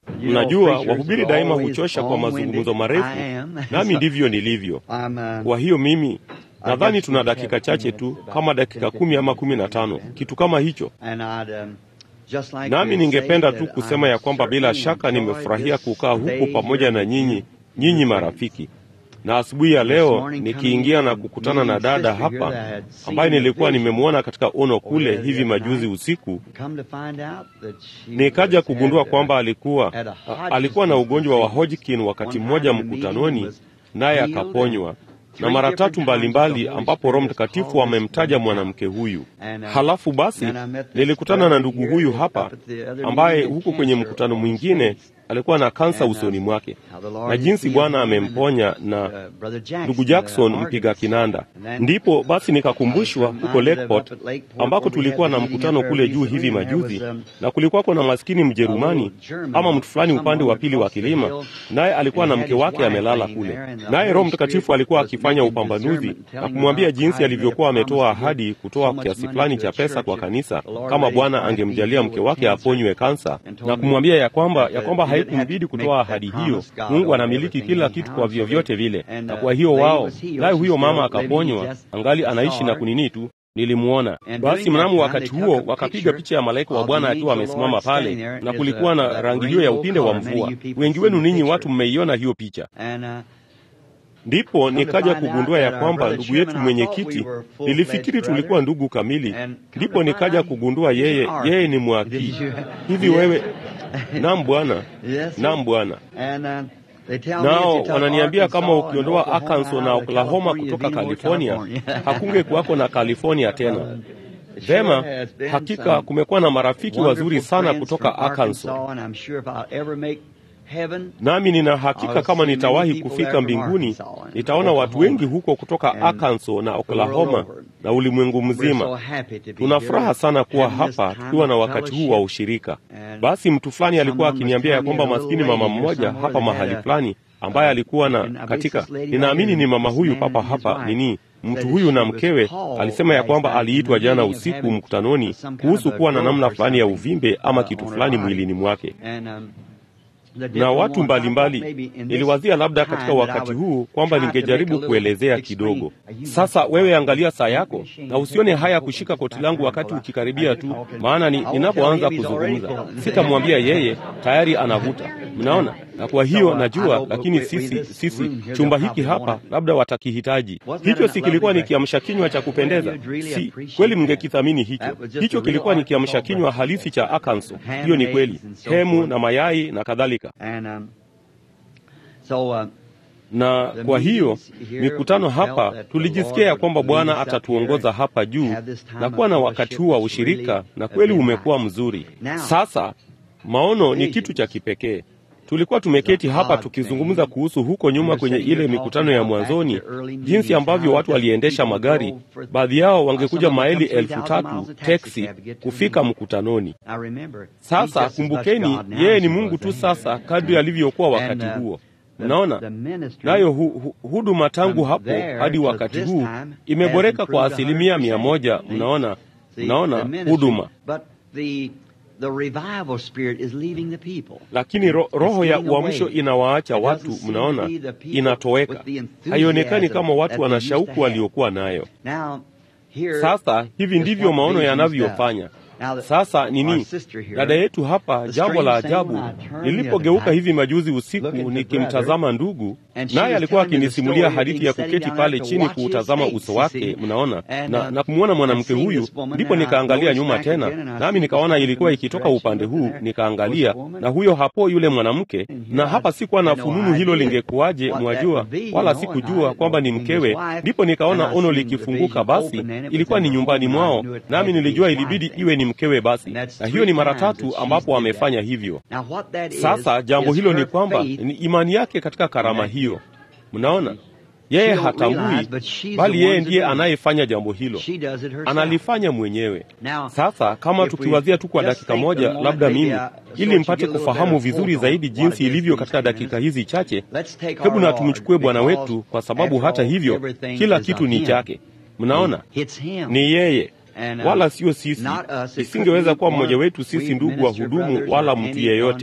Mnajua, wahubiri daima huchosha kwa mazungumzo marefu, nami ndivyo nilivyo. Kwa hiyo mimi nadhani tuna dakika chache tu, kama dakika kumi ama kumi na tano, kitu kama hicho. Nami ningependa tu kusema ya kwamba bila shaka nimefurahia kukaa huku pamoja na nyinyi, nyinyi marafiki na asubuhi ya leo nikiingia na kukutana na dada hapa ambaye nilikuwa nimemwona katika ono kule hivi majuzi usiku, nikaja kugundua kwamba alikuwa alikuwa na ugonjwa wa Hodgkin wakati mmoja mkutanoni, naye akaponywa na mara tatu mbalimbali ambapo Roho Mtakatifu amemtaja mwanamke huyu. Halafu basi nilikutana na ndugu huyu hapa ambaye huko kwenye mkutano mwingine alikuwa na kansa usoni mwake, na jinsi Bwana amemponya na ndugu Jackson mpiga kinanda. Ndipo basi nikakumbushwa huko Lakeport ambako tulikuwa na mkutano kule juu hivi majuzi, na kulikuwako na maskini Mjerumani ama mtu fulani upande wa pili wa kilima, naye alikuwa na mke wake amelala kule, naye Roho Mtakatifu alikuwa akifanya upambanuzi na kumwambia jinsi alivyokuwa ametoa ahadi kutoa kiasi fulani cha pesa kwa kanisa kama Bwana angemjalia mke wake aponywe kansa, na kumwambia ya kwamba ya kwamba haikumbidi kutoa ahadi hiyo. Mungu anamiliki kila kitu kwa vyovyote vile, na kwa hiyo wao, naye huyo mama akaponywa, angali anaishi na kunini tu Nilimwona basi. Mnamo wakati huo wakapiga picha ya malaika wa Bwana akiwa amesimama pale, na kulikuwa na rangi hiyo ya upinde wa mvua. Wengi wenu ninyi watu mmeiona hiyo picha. Ndipo nikaja kugundua ya kwamba ndugu yetu mwenyekiti, nilifikiri tulikuwa ndugu kamili. Ndipo nikaja kugundua yeye yeye ni mwakii. Hivi wewe? Naam bwana, naam bwana. Nao wananiambia kama ukiondoa Arkansas na Oklahoma kutoka California, hakunge kuwako na California tena. Vema, hakika kumekuwa na marafiki wazuri sana kutoka Arkansas nami nina hakika kama nitawahi kufika mbinguni nitaona watu wengi huko kutoka Arkansas na Oklahoma na ulimwengu mzima. Tuna furaha sana kuwa hapa tukiwa na wakati huu wa ushirika. Basi mtu fulani alikuwa akiniambia ya kwamba maskini mama mmoja hapa mahali fulani ambaye alikuwa na katika, ninaamini ni mama huyu papa hapa nini mtu huyu na mkewe alisema ya kwamba aliitwa jana usiku mkutanoni kuhusu kuwa na namna fulani ya uvimbe ama kitu fulani mwilini mwake na watu mbalimbali. Niliwazia labda katika wakati huu kwamba ningejaribu kuelezea kidogo. Sasa wewe angalia saa yako na usione haya kushika koti langu wakati ukikaribia tu, maana ni ninapoanza kuzungumza sitamwambia yeye, tayari anavuta. Mnaona? Na kwa hiyo najua, lakini sisi sisi chumba hiki hapa labda watakihitaji. Hicho si kilikuwa ni kiamsha kinywa cha kupendeza? Si kweli? Mngekithamini hicho. Hicho kilikuwa ni kiamsha kinywa halisi cha Arkansas. Hiyo ni kweli, hemu na mayai na kadhalika. Na kwa hiyo mikutano hapa, tulijisikia ya kwamba Bwana atatuongoza hapa juu na kuwa na wakati huu wa ushirika, na kweli umekuwa mzuri. Sasa maono ni kitu cha kipekee. Tulikuwa tumeketi hapa tukizungumza kuhusu huko nyuma kwenye ile mikutano ya mwanzoni, jinsi ambavyo watu waliendesha magari, baadhi yao wangekuja maili elfu tatu teksi kufika mkutanoni. Sasa kumbukeni, yeye ni Mungu tu sasa, kadri alivyokuwa wakati huo. Mnaona, nayo hu, hu, huduma tangu hapo hadi wakati huu imeboreka kwa asilimia mia moja. Mnaona, mnaona huduma The revival spirit is leaving the people. Lakini ro, roho ya uamsho inawaacha watu, mnaona, inatoweka. Haionekani kama watu wana shauku waliokuwa nayo. Sasa hivi ndivyo maono yanavyofanya. Sasa nini, dada yetu hapa, jambo la ajabu, nilipogeuka hivi majuzi usiku nikimtazama ndugu, naye alikuwa akinisimulia hadithi ya kuketi pale chini kuutazama uso wake, mnaona, na, na kumwona mwanamke huyu, ndipo nikaangalia nyuma tena, nami nikaona ilikuwa ikitoka upande huu, nikaangalia na huyo hapo yule mwanamke, na hapa sikuwa na fununu hilo lingekuwaje, mwajua, wala sikujua kwamba ni mkewe. Ndipo nikaona ono likifunguka, basi ilikuwa ni nyumbani mwao, nami nilijua ilibidi iwe ni mkewe basi, na hiyo ni mara tatu ambapo amefanya hivyo. Sasa jambo hilo ni kwamba ni imani yake katika karama hiyo. Mnaona, yeye hatambui, bali yeye ndiye anayefanya jambo hilo, analifanya mwenyewe. Sasa kama tukiwazia tu kwa dakika moja, labda mimi, ili mpate kufahamu vizuri zaidi jinsi ilivyo katika dakika hizi chache, hebu na tumchukue Bwana wetu, kwa sababu hata hivyo kila kitu ni chake. Mnaona, ni yeye wala sio sisi. Isingeweza kuwa mmoja wetu sisi ndugu wa hudumu wala mtu yeyote.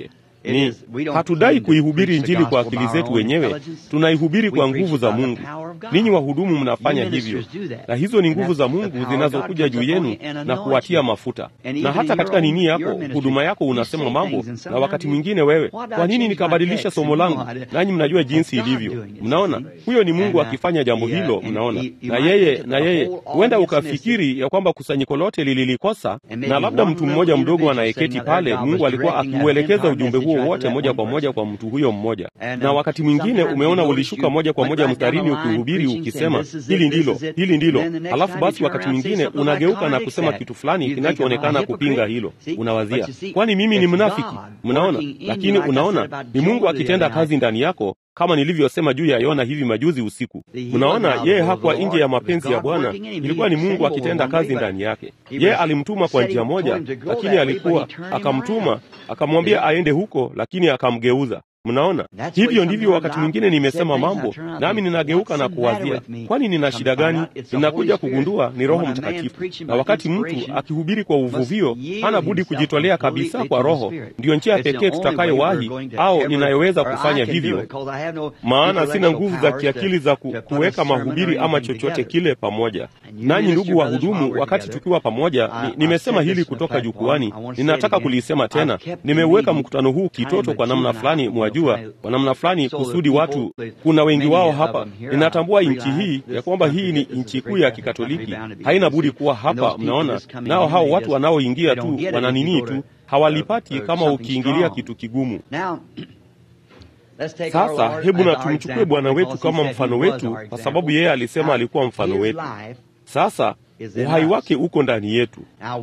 ni hatudai kuihubiri Injili kwa akili zetu wenyewe, tunaihubiri kwa nguvu za Mungu. Ninyi wahudumu mnafanya hivyo, na hizo ni nguvu za Mungu zinazokuja juu yenu na kuwatia mafuta. Na hata katika nini yako, huduma yako, unasema mambo, na wakati mwingine wewe, kwa nini nikabadilisha somo langu? Nanyi mnajua jinsi ilivyo. Mnaona, huyo ni Mungu akifanya jambo hilo. Mnaona, na yeye na yeye, huenda ukafikiri ya kwamba kusanyiko lote lililikosa, na labda mtu mmoja mdogo anayeketi pale, Mungu alikuwa akiuelekeza ujumbe huo wote moja kwa moja kwa mtu huyo mmoja. Na wakati mwingine umeona ulishuka moja kwa moja mstarini ukihubiri ukisema hili ndilo, hili ndilo, alafu basi wakati mwingine unageuka na kusema kitu fulani kinachoonekana kupinga hilo. Unawazia, kwani mimi ni mnafiki? Mnaona, lakini unaona ni Mungu akitenda kazi ndani yako kama nilivyosema juu ya Yona hivi majuzi usiku. Mnaona, yeye hakuwa nje ya mapenzi ya Bwana, ilikuwa ni Mungu akitenda kazi ndani yake. Yeye alimtuma kwa njia moja, lakini alikuwa akamtuma, akamwambia aende huko, lakini akamgeuza. Mnaona, hivyo ndivyo wakati mwingine nimesema mambo nami ninageuka na kuwazia, kwani nina shida gani? Ninakuja kugundua ni Roho Mtakatifu. Na wakati mtu akihubiri kwa uvuvio, hana budi kujitolea kabisa kwa Roho. Ndiyo njia pekee tutakayowahi au ninayoweza kufanya hivyo, maana sina nguvu za kiakili za ku, kuweka mahubiri ama chochote kile pamoja nanyi. Ndugu wahudumu, wakati tukiwa pamoja ni, nimesema hili kutoka jukwani, ninataka kulisema tena. Nimeuweka mkutano huu kitoto kwa namna fulani jua kwa namna fulani kusudi watu, kuna wengi wao hapa. Ninatambua nchi hii ya kwamba hii ni nchi kuu ya Kikatoliki, haina budi kuwa hapa. Mnaona, nao hao watu wanaoingia tu wananinii tu, hawalipati kama ukiingilia kitu kigumu. Sasa hebu na tumchukue Bwana wetu kama mfano wetu, kwa sababu yeye alisema alikuwa mfano wetu. Sasa uhai wake uko ndani yetu.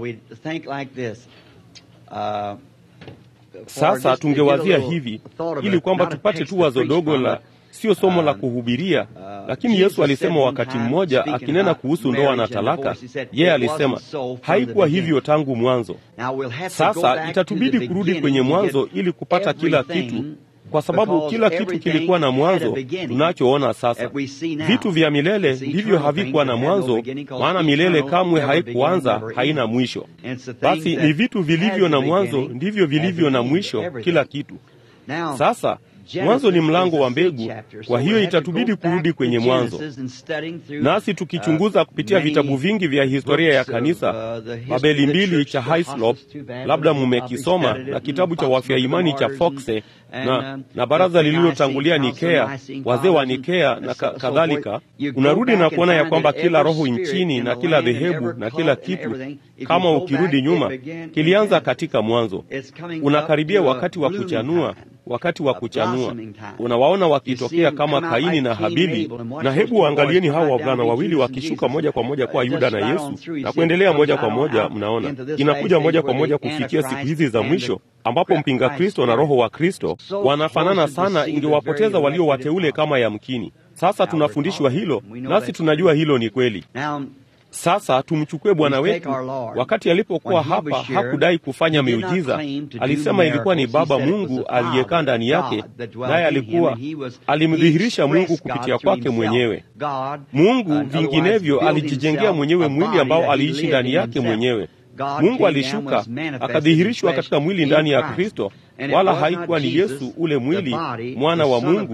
Sasa tungewazia hivi ili kwamba tupate tu wazo dogo la sio somo la kuhubiria, lakini Yesu alisema wakati mmoja akinena kuhusu ndoa na talaka, yeye alisema haikuwa hivyo tangu mwanzo. Sasa itatubidi kurudi kwenye mwanzo ili kupata kila kitu kwa sababu kila kitu kilikuwa na mwanzo. Tunachoona sasa, vitu vya milele ndivyo havikuwa na mwanzo, maana milele kamwe haikuanza, haina mwisho. Basi ni vitu vilivyo na mwanzo ndivyo vilivyo na mwisho, kila kitu. Sasa mwanzo ni mlango wa mbegu, kwa hiyo itatubidi kurudi kwenye mwanzo. Nasi tukichunguza kupitia vitabu vingi vya historia ya kanisa, Babeli mbili cha Hislop, labda mumekisoma, na kitabu cha wafia imani cha Foxe na, na baraza lililotangulia Nikea, wazee wa Nikea na kadhalika, unarudi na kuona ya kwamba kila roho nchini na kila dhehebu na kila kitu, kama ukirudi nyuma, kilianza katika mwanzo. Unakaribia wakati wa kuchanua wakati wa kuchanua unawaona wakitokea kama Kaini na Habili, na hebu waangalieni hawa wavulana wawili wakishuka moja kwa moja kwa Yuda na Yesu na kuendelea moja kwa moja. Mnaona inakuja moja kwa moja kufikia siku hizi za mwisho ambapo mpinga Kristo na roho wa Kristo wanafanana sana, ingewapoteza walio wateule kama yamkini. Sasa tunafundishwa hilo, nasi tunajua hilo ni kweli. Sasa tumchukue Bwana wetu. Wakati alipokuwa hapa, hakudai kufanya miujiza. Alisema ilikuwa ni Baba Mungu aliyekaa ndani yake, naye alikuwa alimdhihirisha Mungu kupitia kwake mwenyewe. Mungu vinginevyo alijijengea mwenyewe mwili ambao aliishi ndani yake mwenyewe. Mungu alishuka akadhihirishwa katika mwili ndani ya Kristo, wala haikuwa ni Yesu ule mwili, mwana wa Mungu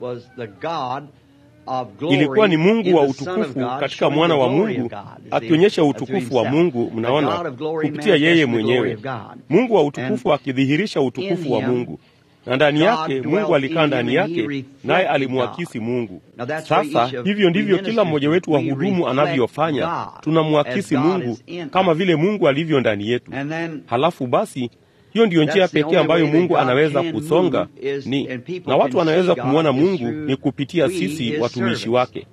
ilikuwa ni Mungu wa utukufu katika mwana wa Mungu akionyesha utukufu wa Mungu. Mnaona, kupitia yeye mwenyewe, Mungu wa utukufu akidhihirisha utukufu wa Mungu, na ndani yake Mungu alikaa ndani yake, naye alimwakisi Mungu. Sasa hivyo ndivyo kila mmoja wetu wa hudumu anavyofanya, tunamwakisi Mungu kama vile Mungu alivyo ndani yetu. Halafu basi hiyo ndiyo njia pekee ambayo Mungu anaweza kusonga ni na watu wanaweza kumwona Mungu ni kupitia sisi watumishi wake.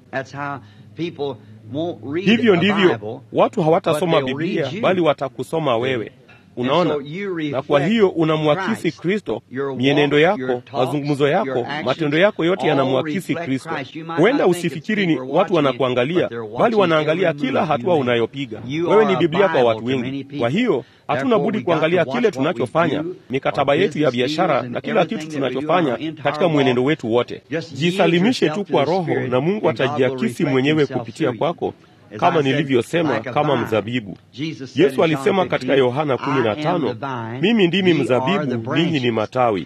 Hivyo ndivyo watu hawatasoma Biblia bali watakusoma wewe. Unaona, na kwa hiyo unamwakisi Kristo. Mienendo yako, mazungumzo yako, matendo yako yote yanamwakisi Kristo. Huenda usifikiri ni watu wanakuangalia, bali wanaangalia kila hatua unayopiga. Wewe ni Biblia kwa watu wengi. Kwa hiyo hatuna budi kuangalia kile tunachofanya, mikataba yetu ya biashara na kila kitu tunachofanya katika mwenendo wetu wote. Jisalimishe tu kwa Roho na Mungu atajiakisi mwenyewe kupitia kwako kama nilivyosema, kama mzabibu. Yesu alisema katika Yohana 15, mimi ndimi mzabibu, ninyi ni matawi.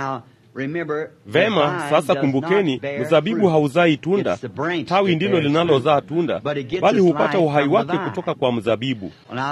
Vema, sasa kumbukeni, mzabibu hauzai tunda, tawi ndilo linalozaa tunda, bali hupata uhai wake kutoka kwa mzabibu.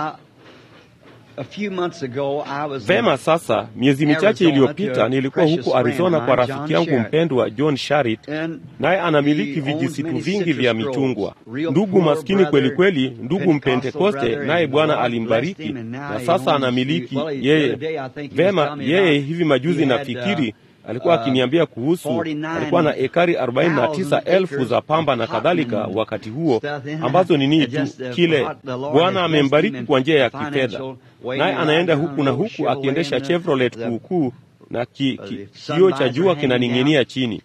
Vema, sasa miezi michache iliyopita nilikuwa huko Arizona kwa rafiki yangu mpendwa John Sharit, naye anamiliki vijisitu vingi vya michungwa. Ndugu maskini kweli kweli, ndugu Mpentekoste, naye Bwana alimbariki na sasa anamiliki yeye. Vema, yeye hivi majuzi nafikiri alikuwa akiniambia kuhusu, alikuwa na ekari 49,000 za pamba na kadhalika wakati huo, ambazo ni nini tu kile Bwana amembariki kwa njia ya kifedha, naye anaenda huku na huku akiendesha Chevrolet kuukuu na ki, ki, kioo cha jua kinaning'inia chini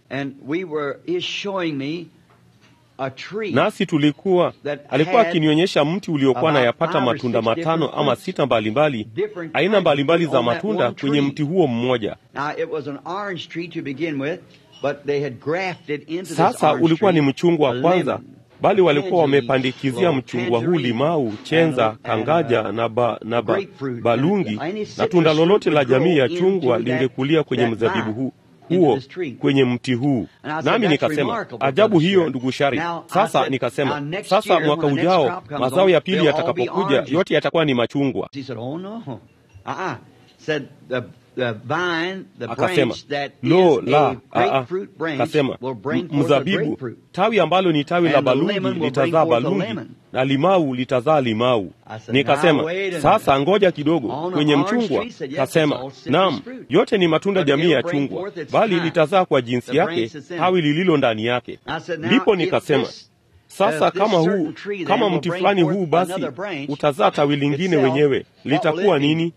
nasi tulikuwa, alikuwa akinionyesha mti uliokuwa na yapata matunda matano ama sita mbalimbali, aina mbalimbali za matunda kwenye mti huo mmoja. Sasa ulikuwa ni mchungwa wa kwanza, bali walikuwa wamepandikizia mchungwa huu limau, chenza, kangaja na, ba, na ba, balungi na tunda lolote la jamii ya chungwa lingekulia kwenye mzabibu huu huo kwenye mti huu. Nami nikasema ajabu hiyo, ndugu Shari. Sasa nikasema sasa, mwaka ujao mazao ya pili yatakapokuja, yote yatakuwa ni machungwa. Akasema lo la, akasema mzabibu, tawi ambalo ni tawi la balungi litazaa balungi na limau litazaa limau. Nikasema sasa, ngoja kidogo, kwenye mchungwa? Kasema naam, yote ni matunda jamii ya chungwa, bali litazaa kwa jinsi yake tawi lililo ndani yake. Ndipo nikasema sasa kama huu kama mti fulani huu basi utazaa tawi lingine wenyewe, litakuwa nini?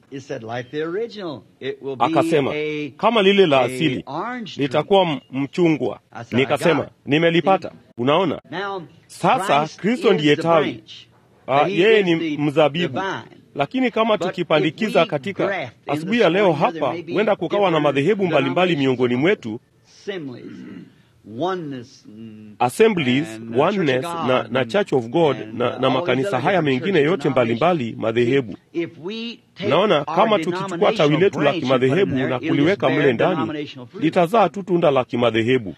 Akasema kama lile la asili, litakuwa mchungwa. Nikasema nimelipata. Unaona, sasa Kristo ndiye tawi, yeye ni mzabibu. Lakini kama tukipandikiza katika asubuhi ya leo hapa, huenda kukawa na madhehebu mbalimbali miongoni mwetu Assemblies, Oneness na, na Church of God na, na makanisa haya mengine yote mbalimbali madhehebu. Naona kama tukichukua tawi letu la kimadhehebu na kuliweka mle ndani, litazaa tu tunda la kimadhehebu.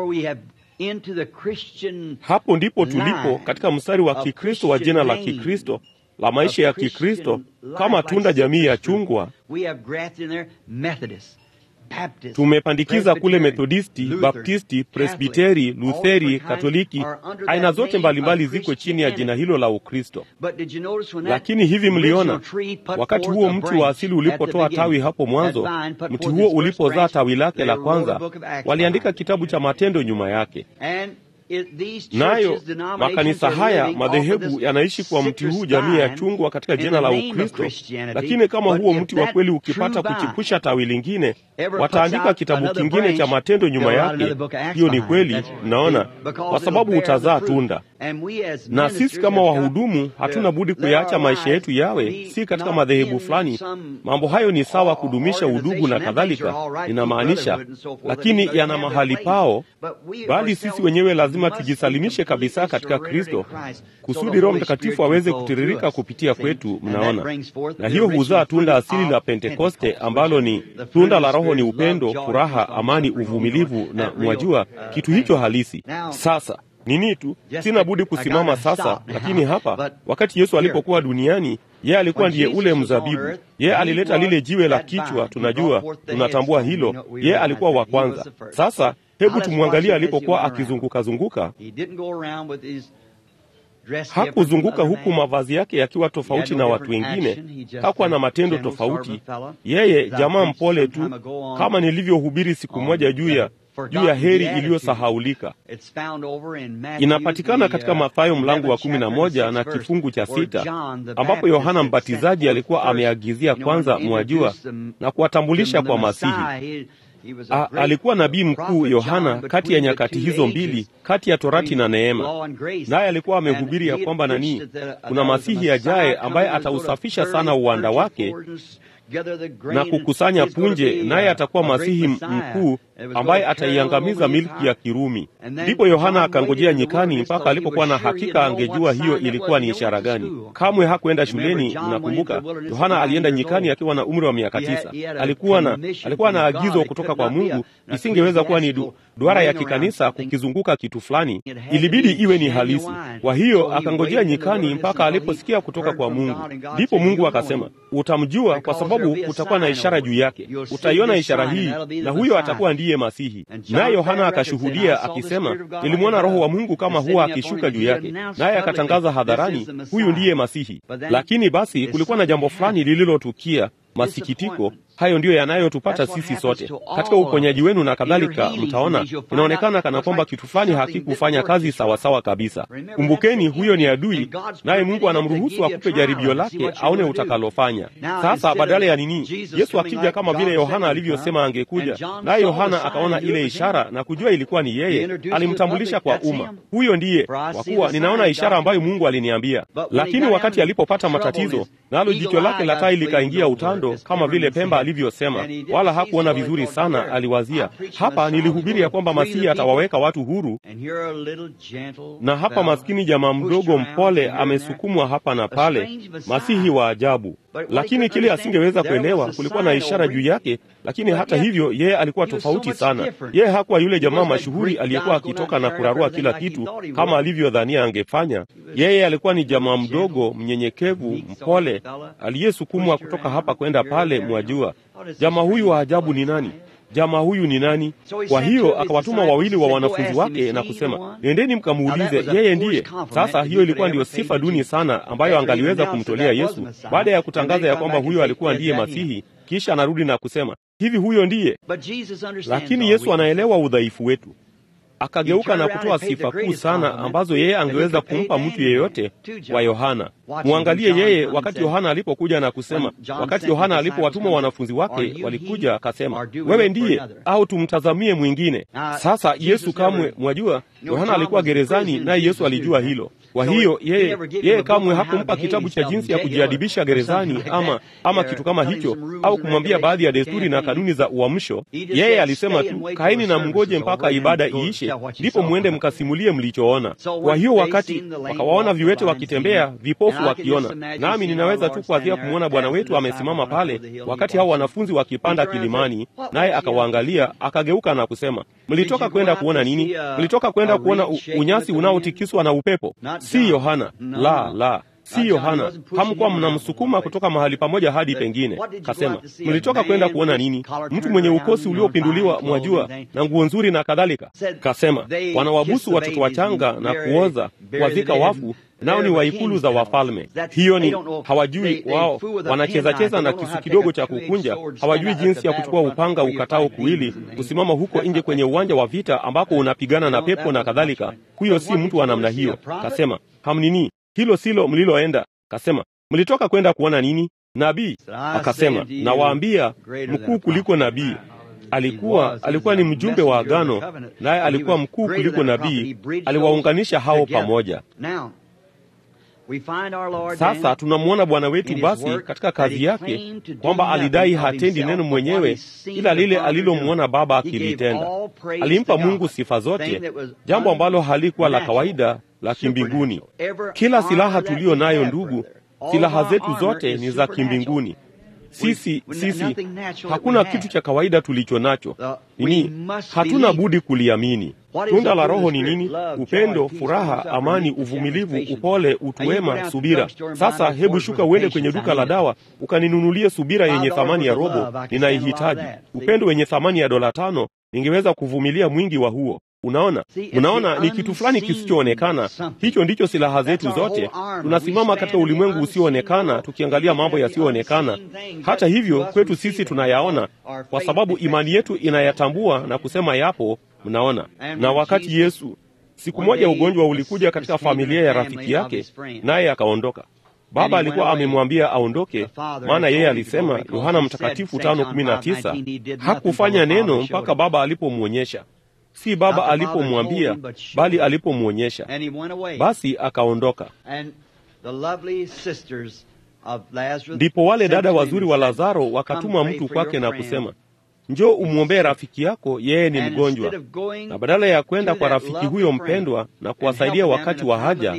Hapo ndipo tulipo katika mstari wa Kikristo wa jina la Kikristo la maisha ya Kikristo kama tunda jamii ya chungwa tumepandikiza kule Methodisti, Baptisti, Presbiteri, Lutheri, Katoliki, aina zote mbalimbali ziko chini ya jina hilo la Ukristo. Lakini hivi mliona, wakati huo mti wa asili ulipotoa tawi hapo mwanzo, mti huo ulipozaa tawi lake la kwanza, waliandika kitabu cha Matendo nyuma yake. Nayo makanisa haya madhehebu yanaishi kwa mti huu jamii ya chungwa katika jina la Ukristo. Lakini kama huo mti wa kweli ukipata kuchipusha tawi lingine, wataandika kitabu kingine cha matendo nyuma yake. Hiyo ni kweli, mnaona, kwa sababu utazaa tunda. Na sisi kama wahudumu hatuna budi kuyaacha maisha yetu yawe si katika madhehebu fulani. Mambo hayo ni sawa, kudumisha udugu na kadhalika, inamaanisha, lakini yana mahali pao, bali sisi wenyewe lazima tujisalimishe kabisa katika Kristo kusudi Roho Mtakatifu aweze kutiririka kupitia kwetu. Mnaona, na hiyo huzaa tunda asili la Pentekoste ambalo ni tunda la Roho, ni upendo, furaha, amani, uvumilivu na mwajua kitu hicho halisi. Sasa nini tu, sina budi kusimama sasa. Lakini hapa, wakati Yesu alipokuwa duniani, yeye alikuwa ndiye ule mzabibu. Yeye alileta lile jiwe la kichwa, tunajua, tunatambua hilo. Yeye alikuwa wa kwanza. Sasa hebu tumwangalie alipokuwa akizunguka-zunguka. Hakuzunguka huku mavazi yake yakiwa tofauti na watu wengine, hakuwa na matendo tofauti. Yeye jamaa mpole tu, kama nilivyohubiri siku moja juu ya juu ya heri iliyosahaulika. Inapatikana katika Mathayo mlango wa kumi na moja na kifungu cha sita ambapo Yohana Mbatizaji alikuwa ameagizia kwanza, mwajua, na kuwatambulisha kwa Masihi. A, alikuwa nabii mkuu Yohana kati ya nyakati hizo mbili, kati ya torati na neema, naye alikuwa amehubiri ya kwamba nani, kuna Masihi ajaye ambaye atausafisha sana uwanda wake na kukusanya punje, naye atakuwa Masihi mkuu ambaye ataiangamiza milki ya Kirumi. Ndipo Yohana akangojea nyikani mpaka alipokuwa na hakika angejua hiyo ilikuwa ni ishara gani. Kamwe hakuenda shuleni. Mnakumbuka, Yohana alienda nyikani akiwa na umri wa miaka tisa. Alikuwa na alikuwa na agizo kutoka kwa Mungu, isingeweza kuwa ni du, duara ya kikanisa kukizunguka kitu fulani, ilibidi iwe ni halisi. Kwa hiyo akangojea nyikani mpaka aliposikia kutoka kwa Mungu. Ndipo Mungu akasema, utamjua kwa sababu kutakuwa na ishara juu yake, utaiona ishara hii, na huyo atakuwa ndiye Masihi. Naye Yohana akashuhudia akisema, nilimwona Roho wa Mungu kama huwa akishuka juu yake, naye akatangaza hadharani, huyu ndiye Masihi. Lakini basi kulikuwa na jambo fulani lililotukia masikitiko hayo ndiyo yanayotupata sisi sote katika uponyaji wenu na kadhalika. Mtaona inaonekana kana kwamba kitu fulani hakikufanya kazi sawasawa sawa kabisa. Kumbukeni, huyo ni adui, naye Mungu anamruhusu akupe jaribio lake aone utakalofanya. Sasa badala ya nini, Yesu akija kama vile Yohana alivyosema angekuja, naye Yohana akaona ile ishara na kujua ilikuwa ni yeye, alimtambulisha kwa umma, huyo ndiye, kwa kuwa ninaona ishara ambayo Mungu aliniambia. Lakini wakati alipopata matatizo, nalo jicho lake la tai likaingia utando kama vile pemba alivyosema, wala hakuona vizuri sana. Aliwazia, hapa nilihubiri ya kwamba Masihi atawaweka watu huru, na hapa maskini jamaa mdogo mpole amesukumwa hapa na pale, Masihi wa ajabu. Lakini kile asingeweza kuelewa, kulikuwa na ishara juu yake. Lakini hata hivyo, yeye alikuwa tofauti sana. Yeye hakuwa yule jamaa mashuhuri aliyekuwa akitoka na kurarua kila kitu kama alivyodhania angefanya. Yeye alikuwa ni jamaa mdogo, mnyenyekevu, mpole, aliyesukumwa kutoka hapa kwenda pale. Mwajua jamaa huyu wa ajabu ni nani? Jamaa huyu ni nani? Kwa hiyo akawatuma wawili wa wanafunzi wake na kusema, nendeni mkamuulize, yeye ndiye. Sasa hiyo ilikuwa ndiyo sifa duni sana ambayo angaliweza kumtolea Yesu baada ya kutangaza ya kwamba huyo alikuwa ndiye Masihi. Kisha anarudi na kusema hivi, huyo ndiye. Lakini Yesu anaelewa udhaifu wetu akageuka na kutoa sifa kuu sana ambazo yeye angeweza kumpa mtu yeyote wa Yohana. Mwangalie yeye, wakati Yohana alipokuja na kusema, wakati Yohana alipowatuma wanafunzi wake walikuja, akasema, wewe ndiye au tumtazamie mwingine? Sasa Yesu kamwe, mwajua, Yohana alikuwa gerezani, naye Yesu alijua hilo. Kwa hiyo yeye, yeye kamwe hakumpa kitabu cha jinsi ya kujiadibisha gerezani ama, ama kitu kama hicho, au kumwambia baadhi ya desturi na kanuni za uamsho. Yeye alisema tu, kaeni na mngoje mpaka ibada iishe, ndipo mwende mkasimulie mlichoona. Kwa hiyo wakati wakawaona viwete wakitembea, vipofu wakiona, nami ninaweza tu kuadhia kumwona Bwana wetu amesimama pale, wakati hao wanafunzi wakipanda kilimani, naye akawaangalia, akageuka na kusema, mlitoka kwenda kuona nini? Mlitoka kwenda kuona unyasi unaotikiswa na upepo? Si Yohana. La, la, si Yohana. Hamkuwa mnamsukuma kutoka mahali pamoja hadi pengine. Kasema, mlitoka kwenda kuona nini? Mtu mwenye ukosi uliopinduliwa, mwajua, na nguo nzuri na kadhalika. Kasema, wanawabusu watoto wachanga na kuoza, kuwazika wafu nao ni waikulu za wafalme. Hiyo ni hawajui wao, wanachezacheza na kisu kidogo cha kukunja. Hawajui jinsi ya kuchukua upanga ukatao kuwili, kusimama huko nje kwenye uwanja wa vita ambako unapigana na pepo na kadhalika. Huyo si mtu wa namna hiyo. Kasema hamnini, hilo silo mliloenda. Kasema mlitoka kwenda kuona nini? Nabii? Akasema nawaambia, mkuu kuliko nabii alikuwa alikuwa ni mjumbe wa agano, naye alikuwa mkuu kuliko nabii. Aliwaunganisha hao pamoja. Sasa tunamwona Bwana wetu basi katika kazi yake kwamba alidai hatendi neno mwenyewe, ila lile alilomwona Baba akilitenda. Alimpa Mungu sifa zote, jambo ambalo halikuwa la kawaida la kimbinguni. Kila silaha tuliyo nayo, ndugu, silaha zetu zote ni za kimbinguni. Sisi sisi hakuna kitu cha kawaida tulicho nacho. Nini? Hatuna budi kuliamini. Tunda la Roho ni nini? Upendo, furaha, amani, uvumilivu, upole, utu wema, subira. Sasa hebu shuka uende kwenye duka la dawa ukaninunulie subira yenye thamani ya robo, ninaihitaji. Upendo wenye thamani ya dola tano, ningeweza kuvumilia mwingi wa huo. Unaona, unaona, ni kitu fulani kisichoonekana. Hicho ndicho silaha zetu zote. Tunasimama katika ulimwengu usioonekana, tukiangalia mambo yasiyoonekana. Hata hivyo, kwetu sisi tunayaona, kwa sababu imani yetu inayatambua na kusema yapo. Mnaona, na wakati Yesu siku moja ugonjwa ulikuja katika familia ya rafiki yake, naye akaondoka. Baba alikuwa amemwambia aondoke, maana yeye alisema, Yohana Mtakatifu tano kumi na tisa, hakufanya neno mpaka Baba alipomwonyesha si baba alipomwambia bali alipomwonyesha. Basi akaondoka. Ndipo wale dada wazuri wa Lazaro wakatuma mtu kwake na kusema, njoo umwombee rafiki yako, yeye ni mgonjwa. Na badala ya kwenda kwa rafiki huyo mpendwa na kuwasaidia wakati wa haja,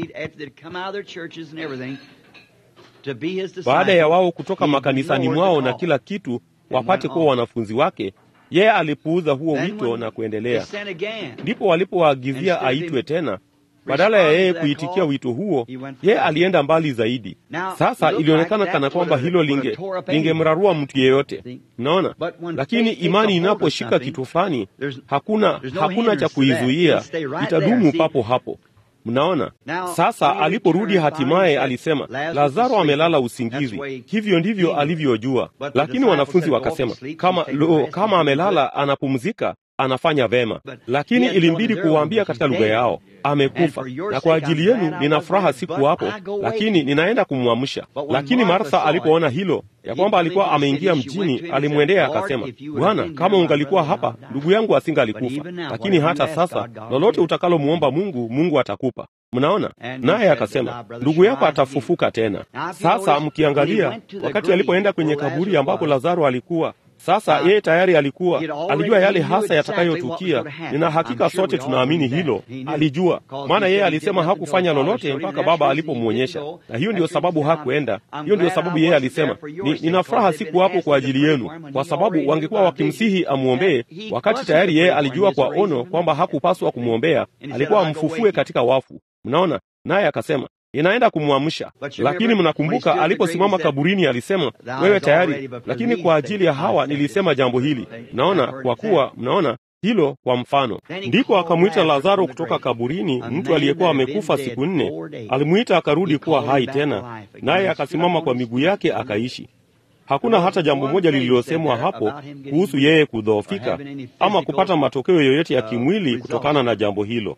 baada ya wao kutoka makanisani mwao na kila kitu wapate kuwa wanafunzi wake, yeye alipuuza huo wito na kuendelea. Ndipo walipowaagizia aitwe tena. Badala ya yeye kuitikia wito huo, yeye alienda mbali zaidi. Sasa ilionekana kana kwamba hilo linge lingemrarua mtu yeyote, mnaona. Lakini imani inaposhika kitu fulani, hakuna hakuna cha kuizuia, itadumu papo hapo. Mnaona. Sasa aliporudi hatimaye, alisema Lazaro amelala usingizi. Hivyo ndivyo alivyojua, lakini wanafunzi wakasema, kama lo, kama amelala anapumzika anafanya vema, lakini ilimbidi kuwaambia katika lugha yao, amekufa, na kwa ajili yenu nina furaha siku hapo, lakini ninaenda kumwamsha. Lakini Martha alipoona hilo ya kwamba alikuwa ameingia mjini, alimwendea akasema, Bwana, kama ungalikuwa hapa, ndugu yangu asingalikufa. Lakini hata sasa, lolote utakalomwomba Mungu, Mungu atakupa. Mnaona, naye akasema, ndugu yako atafufuka tena. Sasa mkiangalia, wakati alipoenda kwenye kaburi ambapo Lazaro alikuwa sasa yeye tayari alikuwa alijua yale hasa yatakayotukia. Nina hakika sote tunaamini hilo, alijua, maana yeye alisema hakufanya lolote mpaka Baba alipomwonyesha, na hiyo ndiyo sababu hakuenda. Hiyo ndiyo sababu yeye alisema ni, nina furaha siku hapo kwa ajili yenu, kwa sababu wangekuwa wakimsihi amwombee, wakati tayari yeye alijua kwa ono kwamba hakupaswa kumwombea, alikuwa amfufue katika wafu. Mnaona, naye akasema inaenda kumwamsha. Lakini mnakumbuka aliposimama kaburini alisema, wewe tayari, lakini kwa ajili ya hawa nilisema jambo hili. Mnaona, kwa kuwa mnaona hilo kwa mfano. Ndipo akamwita Lazaro kutoka kaburini, mtu aliyekuwa amekufa siku nne. Alimwita akarudi kuwa hai tena, naye akasimama kwa miguu yake akaishi. Hakuna hata jambo moja lililosemwa hapo kuhusu yeye kudhoofika ama kupata matokeo yoyote ya kimwili kutokana na jambo hilo.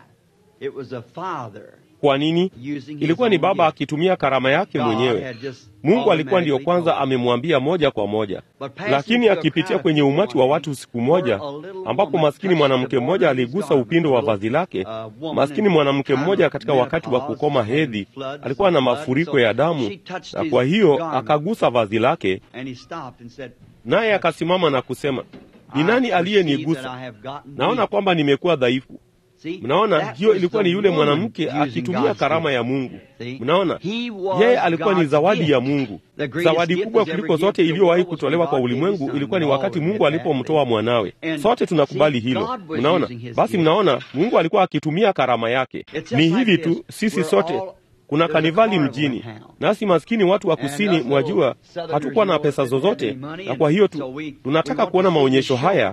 Kwa nini? Ilikuwa ni Baba akitumia karama yake mwenyewe. Mungu alikuwa ndiyo kwanza amemwambia moja kwa moja, lakini akipitia kwenye umati wa watu siku moja, ambapo maskini mwanamke mmoja aligusa upindo wa vazi lake. Maskini mwanamke mmoja katika wakati wa kukoma hedhi alikuwa na mafuriko ya damu, na kwa hiyo akagusa vazi lake, naye akasimama na kusema, ni nani aliyenigusa? Naona kwamba nimekuwa dhaifu. Mnaona, hiyo ilikuwa ni yule mwanamke akitumia karama ya Mungu. Mnaona, yeye alikuwa ni zawadi ya Mungu. Zawadi kubwa kuliko zote iliyowahi kutolewa kwa ulimwengu ilikuwa ni wakati Mungu alipomtoa mwanawe. Sote tunakubali hilo. Mnaona, basi mnaona, Mungu alikuwa akitumia karama yake. Ni hivi tu, sisi sote kuna kanivali mjini, nasi maskini watu wa kusini, mwajua, hatukuwa na pesa zozote, na kwa hiyo tu tunataka kuona maonyesho haya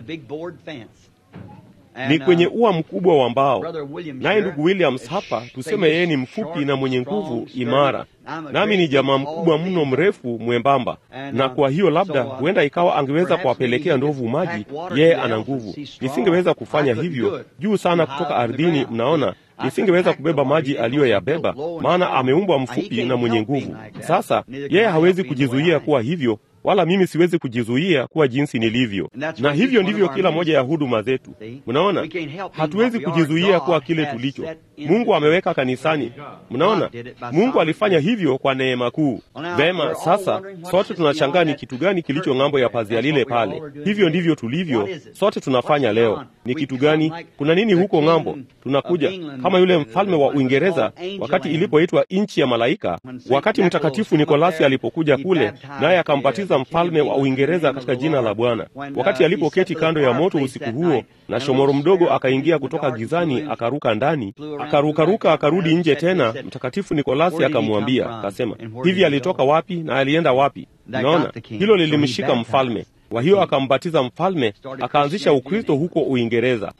ni kwenye ua mkubwa wa mbao. Naye ndugu Williams hapa, tuseme yeye ni mfupi na mwenye nguvu imara, nami ni jamaa mkubwa mno, mrefu mwembamba, na kwa hiyo labda huenda ikawa angeweza kuwapelekea ndovu maji. Yeye ana nguvu, nisingeweza kufanya hivyo juu sana kutoka ardhini. Mnaona, nisingeweza kubeba maji aliyoyabeba, maana ameumbwa mfupi na mwenye nguvu. Sasa yeye hawezi kujizuia kuwa hivyo wala mimi siwezi kujizuia kuwa jinsi nilivyo, na hivyo ndivyo kila moja ya huduma zetu. Mnaona, hatuwezi kujizuia kuwa kile tulicho. Mungu ameweka kanisani. Mnaona, Mungu alifanya hivyo kwa neema kuu. Vema, sasa sote tunashangaa ni kitu gani kilicho ng'ambo ya pazia lile pale. Hivyo ndivyo tulivyo sote, tunafanya leo. Ni kitu gani? Kuna nini huko ng'ambo? Tunakuja kama yule mfalme wa Uingereza wakati ilipoitwa nchi ya malaika, wakati Mtakatifu Nikolasi alipokuja kule, naye akampatiza mfalme wa Uingereza katika jina la Bwana. Wakati alipoketi kando ya moto usiku huo, na shomoro mdogo akaingia kutoka gizani, akaruka ndani, akarukaruka, akarudi nje tena. Mtakatifu Nikolasi akamwambia akasema, hivi alitoka wapi na alienda wapi? Unaona, hilo lilimshika mfalme. Kwa hiyo akambatiza mfalme, akaanzisha Ukristo huko Uingereza.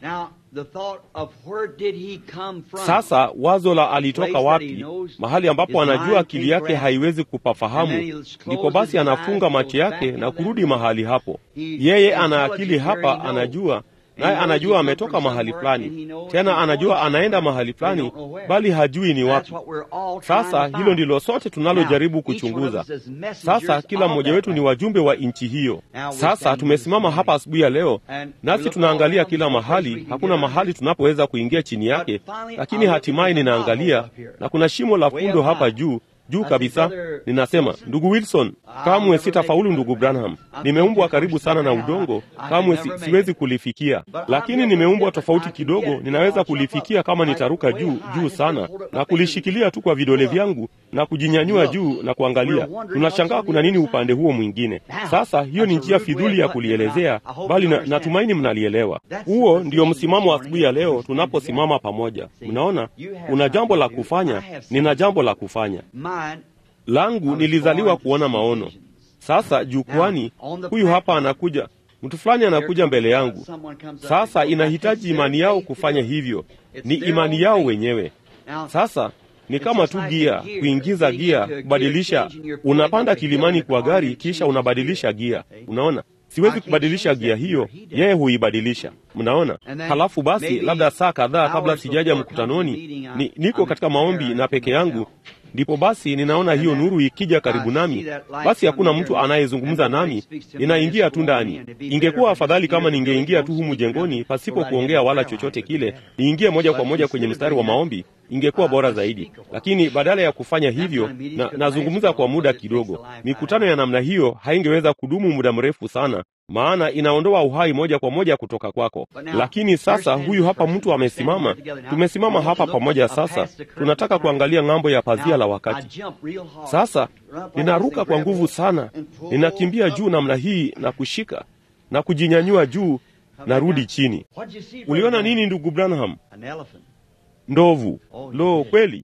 Sasa wazo la alitoka wapi, mahali ambapo anajua akili yake haiwezi kupafahamu, ndipo basi anafunga macho yake na kurudi mahali hapo. Yeye ana akili hapa, anajua naye anajua ametoka mahali fulani, tena anajua anaenda mahali fulani, bali hajui ni wapi. Sasa hilo ndilo sote tunalojaribu kuchunguza. Sasa kila mmoja wetu ni wajumbe wa nchi hiyo. Sasa tumesimama hapa asubuhi ya leo, nasi tunaangalia kila mahali, hakuna mahali tunapoweza kuingia chini yake, lakini hatimaye ninaangalia na kuna shimo la fundo hapa juu juu kabisa. Ninasema, ndugu Wilson, kamwe sitafaulu. Ndugu Branham, nimeumbwa karibu sana na udongo, kamwe si, siwezi kulifikia, lakini nimeumbwa tofauti kidogo. Ninaweza kulifikia kama nitaruka juu juu sana na kulishikilia tu kwa vidole vyangu na kujinyanyua juu na kuangalia. Tunashangaa kuna nini upande huo mwingine. Sasa hiyo ni njia fidhuli ya kulielezea, bali na, natumaini mnalielewa. Huo ndio msimamo wa asubuhi ya leo tunaposimama pamoja. Mnaona, una jambo la kufanya, nina jambo la kufanya langu. Nilizaliwa kuona maono. Sasa jukwani, huyu hapa anakuja, mtu fulani anakuja mbele yangu. Sasa inahitaji imani yao kufanya hivyo, ni imani yao wenyewe. Sasa ni kama tu gia, kuingiza gia, kubadilisha. Unapanda kilimani kwa gari, kisha unabadilisha gia. Unaona, siwezi kubadilisha gia hiyo, yeye huibadilisha. Mnaona? Halafu basi, labda saa kadhaa kabla sijaja mkutanoni, ni, niko katika maombi na peke yangu, ndipo basi ninaona hiyo nuru ikija karibu nami. Basi hakuna mtu anayezungumza nami, ninaingia tu ndani. Ingekuwa afadhali kama ningeingia tu humu jengoni pasipo kuongea wala chochote kile, niingie moja kwa moja kwenye mstari wa maombi, ingekuwa bora zaidi. Lakini badala ya kufanya hivyo, na nazungumza kwa muda kidogo. Mikutano ya namna hiyo haingeweza kudumu muda mrefu sana maana inaondoa uhai moja kwa moja kutoka kwako. Lakini sasa huyu hapa mtu amesimama, tumesimama hapa pamoja. Sasa tunataka kuangalia ng'ambo ya pazia la wakati. Sasa ninaruka kwa nguvu sana, ninakimbia juu namna hii na kushika na kujinyanyua juu, narudi chini. Uliona nini ndugu Branham? Ndovu. Lo, kweli?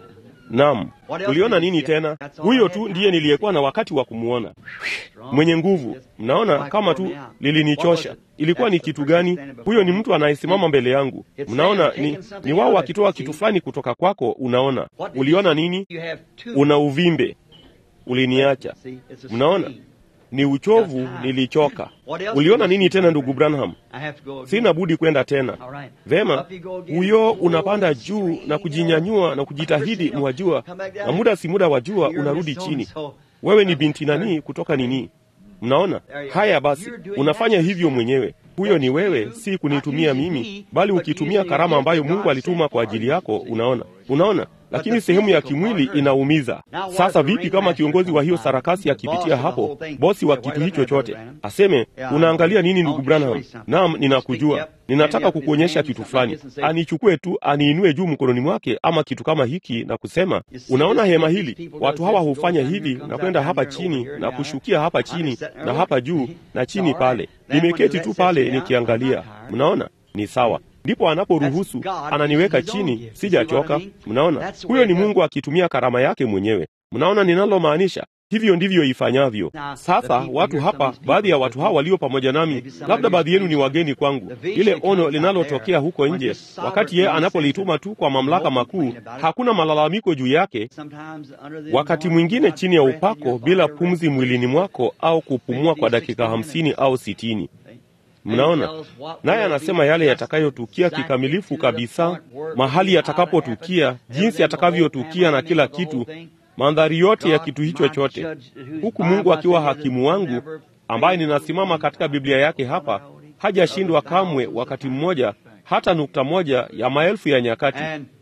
Naam. Uliona nini tena? Huyo tu ndiye niliyekuwa na wakati wa kumwona, mwenye nguvu. Mnaona kama tu lilinichosha. Ilikuwa ni kitu gani? Huyo ni mtu anayesimama mbele yangu. Mnaona, ni, ni wao wakitoa kitu fulani kutoka kwako. Unaona, uliona nini? Una uvimbe, uliniacha. Mnaona, ni uchovu, nilichoka. Uliona nini tena ndugu Branham? Sina budi kwenda tena. Vema, huyo unapanda juu na kujinyanyua na kujitahidi, mwajua, na muda si muda wajua, unarudi chini. Wewe ni binti nani kutoka nini? Mnaona haya? Basi unafanya hivyo mwenyewe. Huyo ni wewe, si kunitumia mimi, bali ukitumia karama ambayo Mungu alituma kwa ajili yako. Unaona, unaona lakini sehemu ya kimwili inaumiza. Sasa vipi kama kiongozi wa hiyo sarakasi akipitia hapo, bosi wa kitu hicho chote aseme, unaangalia nini ndugu Branham? Naam, ninakujua, ninataka kukuonyesha kitu fulani. Anichukue tu aniinue juu mkononi mwake ama kitu kama hiki na kusema, unaona hema hili, watu hawa hufanya hivi na kwenda hapa chini na kushukia hapa chini na hapa juu na chini pale. Nimeketi tu pale nikiangalia, mnaona ni sawa ndipo anaporuhusu ananiweka chini, sijachoka. Mnaona, huyo ni Mungu akitumia karama yake mwenyewe. Mnaona ninalomaanisha? Hivyo ndivyo ifanyavyo. Sasa watu hapa, baadhi ya watu hawa walio pamoja nami, labda baadhi yenu ni wageni kwangu, ile ono linalotokea huko nje, wakati yeye anapolituma tu kwa mamlaka makuu, hakuna malalamiko juu yake. Wakati mwingine chini ya upako, bila pumzi mwilini mwako, au kupumua kwa dakika hamsini au sitini. Mnaona, naye anasema yale yatakayotukia kikamilifu kabisa, mahali yatakapotukia, jinsi yatakavyotukia na kila kitu, mandhari yote ya kitu hicho chote, huku Mungu akiwa hakimu wangu, ambaye ninasimama katika Biblia yake hapa, hajashindwa kamwe wakati mmoja, hata nukta moja ya maelfu ya nyakati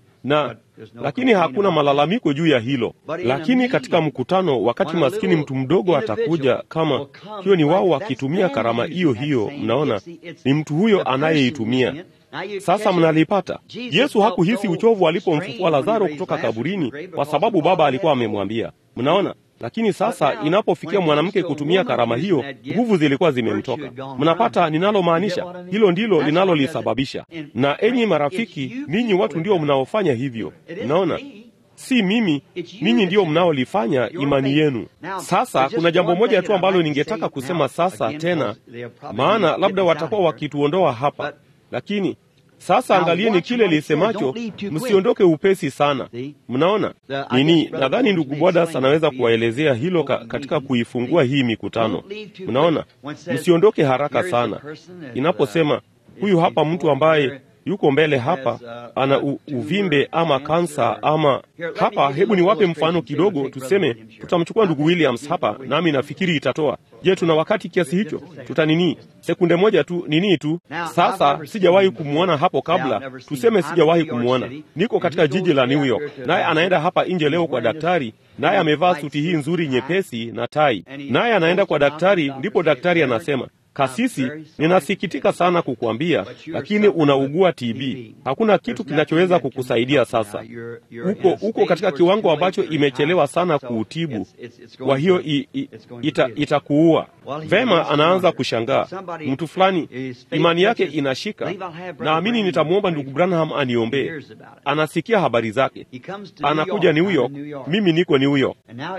na lakini hakuna malalamiko juu ya hilo. Lakini katika mkutano, wakati maskini mtu mdogo atakuja, kama hiyo ni wao wakitumia karama hiyo hiyo, mnaona ni mtu huyo anayeitumia. Sasa mnalipata. Yesu hakuhisi uchovu alipomfufua Lazaro kutoka kaburini, kwa sababu Baba alikuwa amemwambia. Mnaona, lakini sasa inapofikia mwanamke kutumia karama hiyo, nguvu zilikuwa zimemtoka. Mnapata ninalomaanisha? Hilo ndilo linalolisababisha. Na enyi marafiki, ninyi watu ndio mnaofanya hivyo. Mnaona, si mimi, ninyi ndio mnaolifanya imani yenu. Sasa kuna jambo moja tu ambalo ningetaka kusema sasa tena, maana labda watakuwa wakituondoa hapa, lakini sasa angalieni kile lisemacho, msiondoke upesi sana. Mnaona nini? Nadhani ndugu Bodas anaweza kuwaelezea hilo ka, katika kuifungua hii mikutano. Mnaona, msiondoke haraka sana. Inaposema huyu hapa mtu ambaye yuko mbele hapa ana u, uvimbe ama kansa ama hapa. Hebu niwape mfano kidogo. Tuseme tutamchukua ndugu Williams hapa, nami nafikiri itatoa. Je, tuna wakati kiasi hicho? Tuta nini, sekunde moja tu nini tu. Sasa sijawahi kumwona hapo kabla, tuseme sijawahi kumwona. Niko katika jiji la New York, naye anaenda hapa nje leo kwa daktari, naye amevaa suti hii nzuri nyepesi na tai, naye anaenda kwa daktari. Ndipo daktari anasema Kasisi, ninasikitika sana kukuambia, lakini unaugua TB. Hakuna kitu kinachoweza kukusaidia sasa. Uko uko katika kiwango ambacho imechelewa sana kuutibu, kwa hiyo ita, itakuua. Vema, anaanza kushangaa. Mtu fulani imani yake inashika, naamini nitamwomba ndugu Branham aniombee. Anasikia habari zake, anakuja New York, mimi niko New York,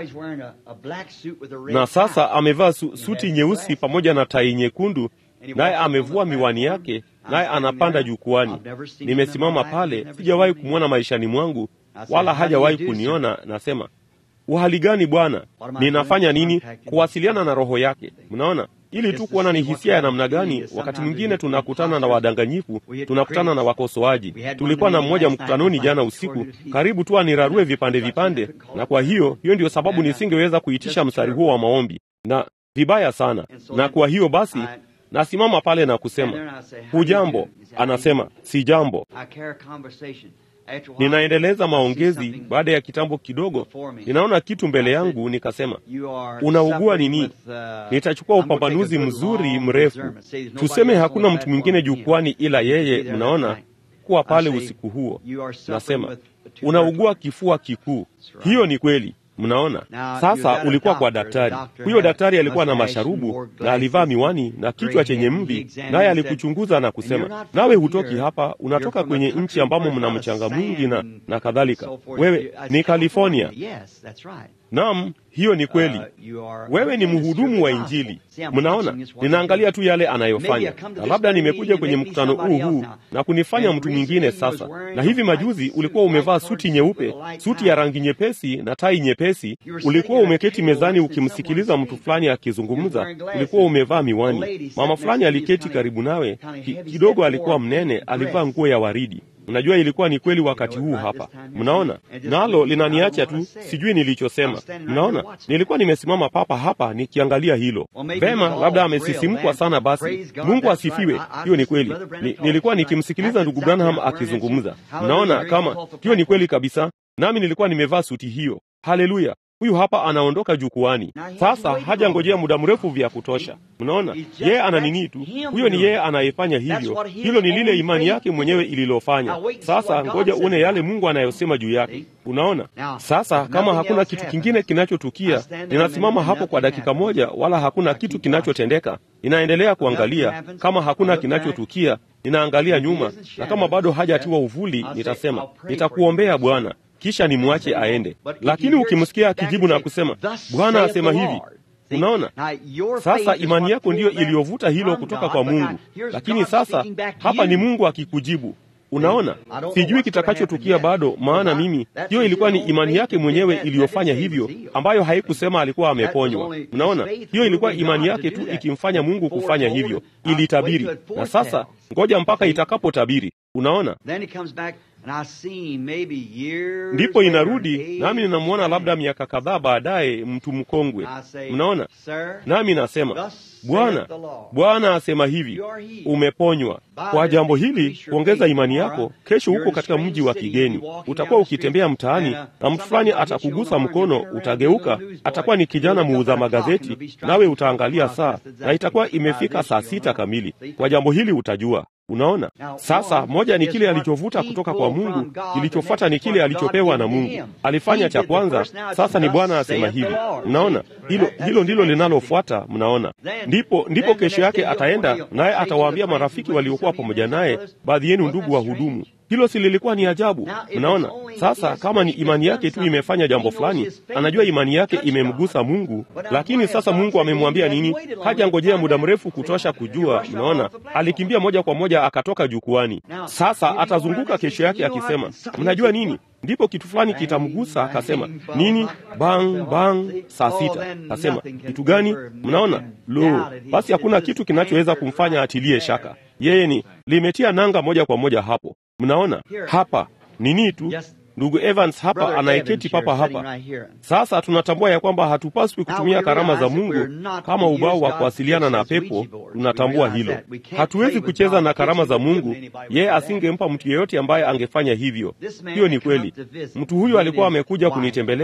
na sasa amevaa su, suti nyeusi pamoja na tai nyekundu, naye amevua miwani yake, naye anapanda jukwani. Nimesimama pale, sijawahi kumwona maishani mwangu, wala hajawahi kuniona. Nasema, uhali gani bwana? Ninafanya nini? Kuwasiliana na roho yake. Mnaona, ili tu kuona ni hisia ya namna gani. Wakati mwingine tunakutana na wadanganyifu, tunakutana na wakosoaji. Tulikuwa na mmoja mkutanoni jana usiku, karibu tu anirarue vipande vipande, na kwa hiyo hiyo ndiyo sababu nisingeweza kuitisha mstari huo wa maombi na vibaya sana. Na kwa hiyo basi nasimama pale na kusema hujambo? Anasema si jambo. Ninaendeleza maongezi. Baada ya kitambo kidogo, ninaona kitu mbele yangu, nikasema unaugua nini? Nitachukua upambanuzi mzuri mrefu. Tuseme hakuna mtu mwingine jukwani ila yeye, mnaona kuwa pale usiku huo. Nasema unaugua kifua kikuu. Hiyo ni kweli. Mnaona sasa, ulikuwa kwa daktari. Huyo daktari alikuwa na masharubu na alivaa miwani na kichwa chenye mvi, naye alikuchunguza na kusema, nawe hutoki hapa, unatoka kwenye nchi ambamo mna mchanga mwingi na, na kadhalika. Wewe ni California. Naam, hiyo ni kweli. Wewe ni mhudumu wa Injili. Mnaona, ninaangalia tu yale anayofanya, na labda nimekuja kwenye mkutano huu huu na kunifanya mtu mwingine sasa. Na hivi majuzi ulikuwa umevaa suti nyeupe, suti ya rangi nyepesi na tai nyepesi. Ulikuwa umeketi mezani ukimsikiliza mtu fulani akizungumza, ulikuwa umevaa miwani. Mama fulani aliketi karibu nawe, ki, kidogo alikuwa mnene, alivaa nguo ya waridi. Mnajua ilikuwa ni kweli wakati huu hapa. Mnaona, nalo linaniacha tu, sijui nilichosema. Mnaona, nilikuwa nimesimama papa hapa nikiangalia hilo vema. Labda amesisimkwa sana. Basi Mungu asifiwe. Hiyo ni kweli. Ni, nilikuwa nikimsikiliza ndugu Branham akizungumza. Mnaona kama hiyo ni kweli kabisa, nami nilikuwa nimevaa suti hiyo. Haleluya! Huyu hapa anaondoka jukwani sasa, hajangojea muda mrefu vya kutosha. Mnaona, yeye ana nini tu, huyo ni yeye anayefanya hivyo. Hilo ni lile imani yake mwenyewe ililofanya. Sasa ngoja uone yale Mungu anayosema juu yake. Unaona, sasa kama hakuna kitu kingine kinachotukia, ninasimama hapo kwa dakika moja, wala hakuna kitu kinachotendeka. Ninaendelea kuangalia. Kama hakuna kinachotukia, ninaangalia nyuma, na kama bado hajatiwa uvuli, nitasema nitakuombea Bwana kisha nimwache aende. Lakini ukimsikia akijibu na kusema Bwana asema hivi, unaona sasa, imani yako ndiyo iliyovuta hilo kutoka kwa Mungu. Lakini sasa hapa ni Mungu akikujibu. Unaona, sijui kitakachotukia bado, maana mimi, hiyo ilikuwa ni imani yake mwenyewe iliyofanya hivyo, ambayo haikusema alikuwa ameponywa. Unaona, hiyo ilikuwa imani yake tu ikimfanya Mungu kufanya hivyo, ilitabiri. Na sasa ngoja mpaka itakapotabiri. Unaona, ndipo inarudi, nami ninamwona labda miaka kadhaa baadaye, mtu mkongwe. Mnaona, nami nasema Bwana, Bwana asema hivi, umeponywa. Kwa jambo hili, kuongeza imani yako, kesho huko katika mji wa kigeni, utakuwa ukitembea mtaani na mtu fulani atakugusa mkono, utageuka, atakuwa ni kijana muuza magazeti, nawe utaangalia saa na itakuwa imefika saa sita kamili. Kwa jambo hili utajua Unaona, sasa moja ni kile alichovuta kutoka kwa Mungu, kilichofuata ni kile alichopewa na Mungu. Alifanya cha kwanza, sasa ni Bwana asema hivi. Mnaona, hilo hilo ndilo linalofuata. Mnaona, ndipo ndipo kesho yake ataenda naye atawaambia marafiki waliokuwa pamoja naye, baadhi yenu ndugu wa hudumu. Hilo si lilikuwa ni ajabu? Mnaona, sasa kama ni imani yake tu imefanya jambo fulani, anajua imani yake imemgusa Mungu, lakini sasa Mungu amemwambia nini? Hajangojea muda mrefu kutosha kujua. Mnaona, alikimbia moja kwa moja akatoka jukwani. Sasa atazunguka kesho yake akisema, mnajua nini? Ndipo kitu fulani kitamgusa. Akasema nini? Bang bang, saa sita. Akasema kitu gani? Mnaona, lo, basi hakuna kitu kinachoweza kumfanya atilie shaka. Yeye ni limetia nanga moja kwa moja hapo. Mnaona hapa nini tu ndugu Evans hapa anayeketi papa hapa. Sasa tunatambua ya kwamba hatupaswi kutumia karama za Mungu kama ubao wa kuwasiliana na pepo. Tunatambua hilo, hatuwezi kucheza na karama za Mungu. Yeye asingempa mtu yeyote ambaye angefanya hivyo. Hiyo ni kweli. Mtu huyu alikuwa amekuja kunitembelea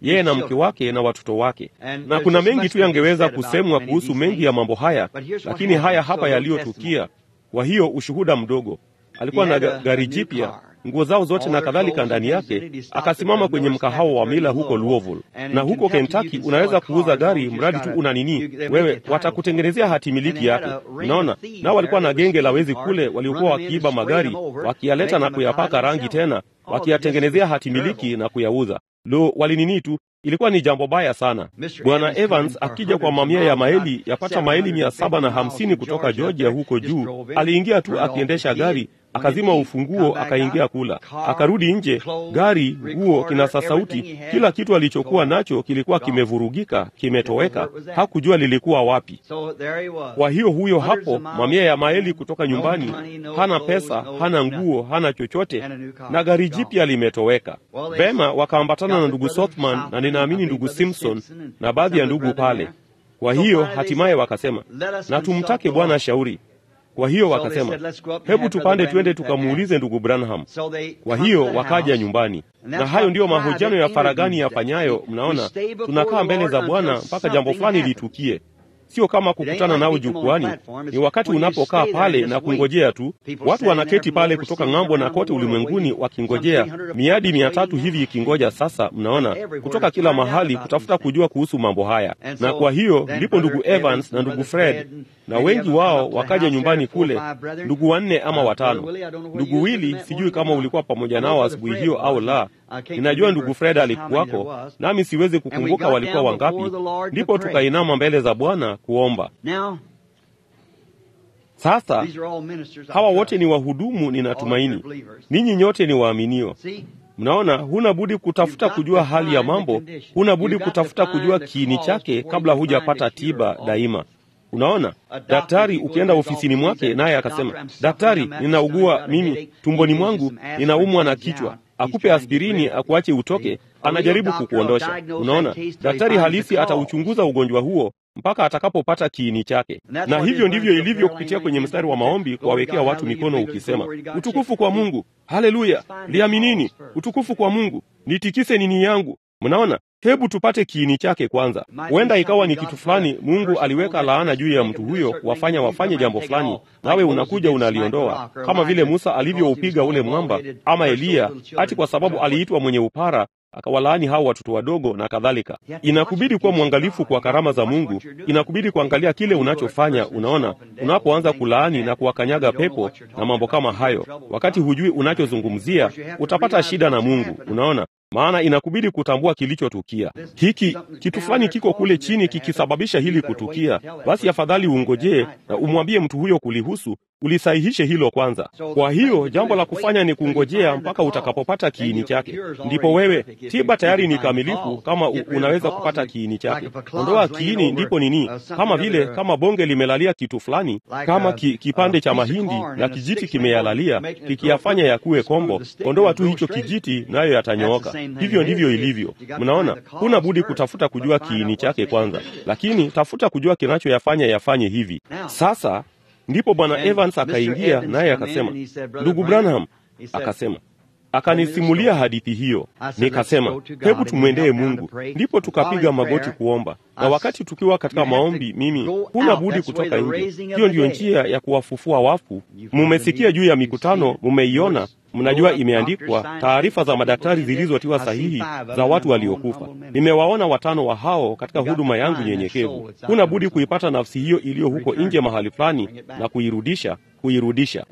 yeye na mke wake na watoto wake. Na kuna mengi tu yangeweza kusemwa kuhusu mengi ya mambo haya, lakini haya hapa yaliyotukia. Kwa hiyo ushuhuda mdogo, alikuwa na gari jipya nguo zao zote na kadhalika ndani yake. Akasimama kwenye mkahawa wa Mila huko Louisville, na huko Kentucky unaweza kuuza gari mradi tu una nini wewe, watakutengenezea hati miliki yake. Unaona, nao walikuwa na genge la wezi kule waliokuwa wakiiba magari wakiyaleta na kuyapaka rangi tena, wakiyatengenezea hati miliki na kuyauza. Lo, walinini tu Ilikuwa ni jambo baya sana. Bwana Evans akija kwa mamia ya maili yapata maili mia saba na hamsini kutoka Georgia huko juu, aliingia tu akiendesha gari, akazima ufunguo, akaingia kula, akarudi nje, gari, nguo, kinasa sauti, kila kitu alichokuwa nacho kilikuwa kimevurugika, kimetoweka, hakujua lilikuwa wapi. Kwa hiyo huyo hapo, mamia ya maili kutoka nyumbani, hana pesa, hana nguo, hana chochote, na gari jipya limetoweka. Vema, wakaambatana na ndugu Sothman na ninaamini ndugu Simpson na baadhi ya ndugu pale. Kwa hiyo hatimaye wakasema, na tumtake Bwana shauri. Kwa hiyo wakasema, hebu tupande twende tukamuulize ndugu Branham. Kwa hiyo wakaja nyumbani, na hayo ndiyo mahojiano ya faragani yafanyayo. Mnaona, tunakaa mbele za Bwana mpaka jambo fulani litukie. Sio kama kukutana nao jukwani. Ni wakati unapokaa pale na kungojea tu. Watu wanaketi pale kutoka ng'ambo na kote ulimwenguni wakingojea, miadi mia tatu hivi ikingoja. Sasa mnaona, kutoka kila mahali kutafuta kujua kuhusu mambo haya, na kwa hiyo ndipo ndugu Evans na ndugu Fred na wengi wao wakaja nyumbani kule, ndugu wanne ama watano. Ndugu Wili, sijui kama ulikuwa pamoja nao asubuhi hiyo au la. Ninajua ndugu Fred alikuwako, nami siwezi kukumbuka walikuwa wangapi. Ndipo tukainama mbele za Bwana kuomba. Sasa hawa wote ni wahudumu, ninatumaini ninyi nyote ni waaminio. Mnaona, huna budi kutafuta kujua hali ya mambo, huna budi kutafuta kujua kiini chake kabla hujapata tiba daima. Unaona, daktari ukienda ofisini mwake naye akasema, daktari, ninaugua mimi tumboni mwangu, ninaumwa na kichwa, akupe aspirini akuache utoke, anajaribu kukuondosha. Unaona, daktari halisi atauchunguza ugonjwa huo mpaka atakapopata kiini chake. Na hivyo ndivyo ilivyo kupitia kwenye mstari wa maombi, kuwawekea watu mikono ukisema, utukufu kwa Mungu, haleluya, liaminini, utukufu kwa Mungu, nitikise nini yangu. Mnaona, hebu tupate kiini chake kwanza. Huenda ikawa ni kitu fulani, Mungu aliweka laana juu ya mtu huyo kuwafanya wafanye jambo fulani, nawe unakuja unaliondoa, kama vile Musa alivyoupiga ule mwamba, ama Eliya ati kwa sababu aliitwa mwenye upara akawalaani hao watoto wadogo na kadhalika. Inakubidi kuwa mwangalifu kwa karama za Mungu, inakubidi kuangalia kile unachofanya. Unaona, unapoanza kulaani na kuwakanyaga pepo na mambo kama hayo, wakati hujui unachozungumzia, utapata shida na Mungu. Unaona, maana inakubidi kutambua kilichotukia. Hiki kitu fulani kiko kule chini kikisababisha hili kutukia, basi afadhali ungojee na umwambie mtu huyo kulihusu, ulisahihishe hilo kwanza. Kwa hiyo jambo la kufanya ni kungojea mpaka utakapopata kiini chake, ndipo wewe, tiba tayari ni kamilifu kama u, unaweza kupata kiini chake. Ondoa kiini, ndipo nini, kama vile kama bonge limelalia kitu fulani, kama ki, kipande cha mahindi na kijiti kimeyalalia kikiyafanya yakuwe kombo, ondoa tu hicho kijiti, nayo yatanyooka. Hivyo ndivyo ilivyo. Mnaona, huna budi kutafuta kujua kiini chake kwanza, lakini tafuta kujua kinachoyafanya yafanye hivi. Sasa ndipo bwana Evans akaingia naye akasema, ndugu Branham, akasema akanisimulia hadithi hiyo. Nikasema, hebu tumwendee Mungu. Ndipo tukapiga magoti kuomba, na wakati tukiwa katika maombi, mimi huna budi kutoka nje. Hiyo ndiyo njia ya kuwafufua wafu. Mumesikia juu ya mikutano, mumeiona, mnajua imeandikwa taarifa za madaktari zilizotiwa sahihi za watu waliokufa. Nimewaona watano wa hao katika huduma yangu nyenyekevu. Huna budi kuipata nafsi hiyo iliyo huko nje mahali fulani na kuirudisha kuirudisha.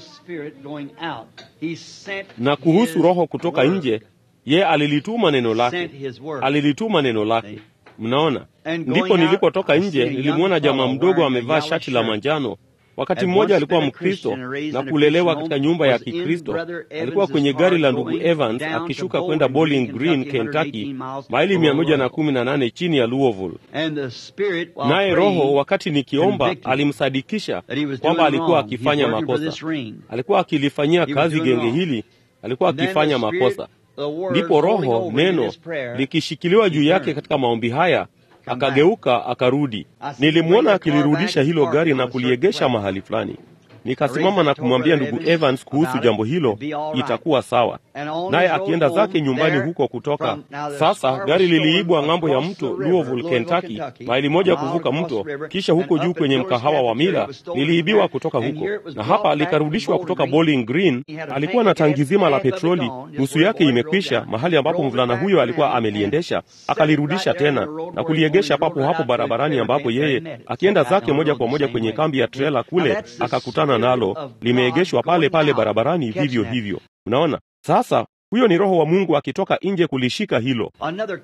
Na kuhusu roho kutoka nje, ye alilituma neno lake, alilituma neno lake. Mnaona, ndipo nilipotoka nje, nilimwona jamaa mdogo amevaa shati la manjano. Wakati mmoja alikuwa Mkristo na kulelewa katika nyumba ya Kikristo. Alikuwa kwenye gari la ndugu Evans akishuka kwenda Bowling Green, Kentucky, maili mia moja na kumi na nane chini ya Louisville. Naye Roho, wakati nikiomba, alimsadikisha kwamba alikuwa akifanya makosa, alikuwa akilifanyia kazi genge hili, alikuwa akifanya makosa. Ndipo Roho, neno likishikiliwa juu yake katika maombi haya akageuka akarudi. Nilimwona akilirudisha hilo gari na kuliegesha mahali fulani. Nikasimama na kumwambia ndugu Evans kuhusu jambo hilo, itakuwa sawa. Naye akienda zake nyumbani huko kutoka. Sasa gari liliibwa ng'ambo ya mto Louisville, Kentucky, maili moja kuvuka mto, kisha huko juu kwenye mkahawa wa Mila liliibiwa kutoka huko, na hapa likarudishwa kutoka Bowling Green. Alikuwa na tangi zima la petroli, nusu yake imekwisha, mahali ambapo mvulana huyo alikuwa ameliendesha, akalirudisha tena na kuliegesha papo hapo barabarani, ambapo yeye akienda zake moja kwa moja kwenye kambi ya trela kule akakutana nalo limeegeshwa pale pale barabarani vivyo hivyo. Unaona sasa, huyo ni Roho wa Mungu akitoka nje kulishika hilo.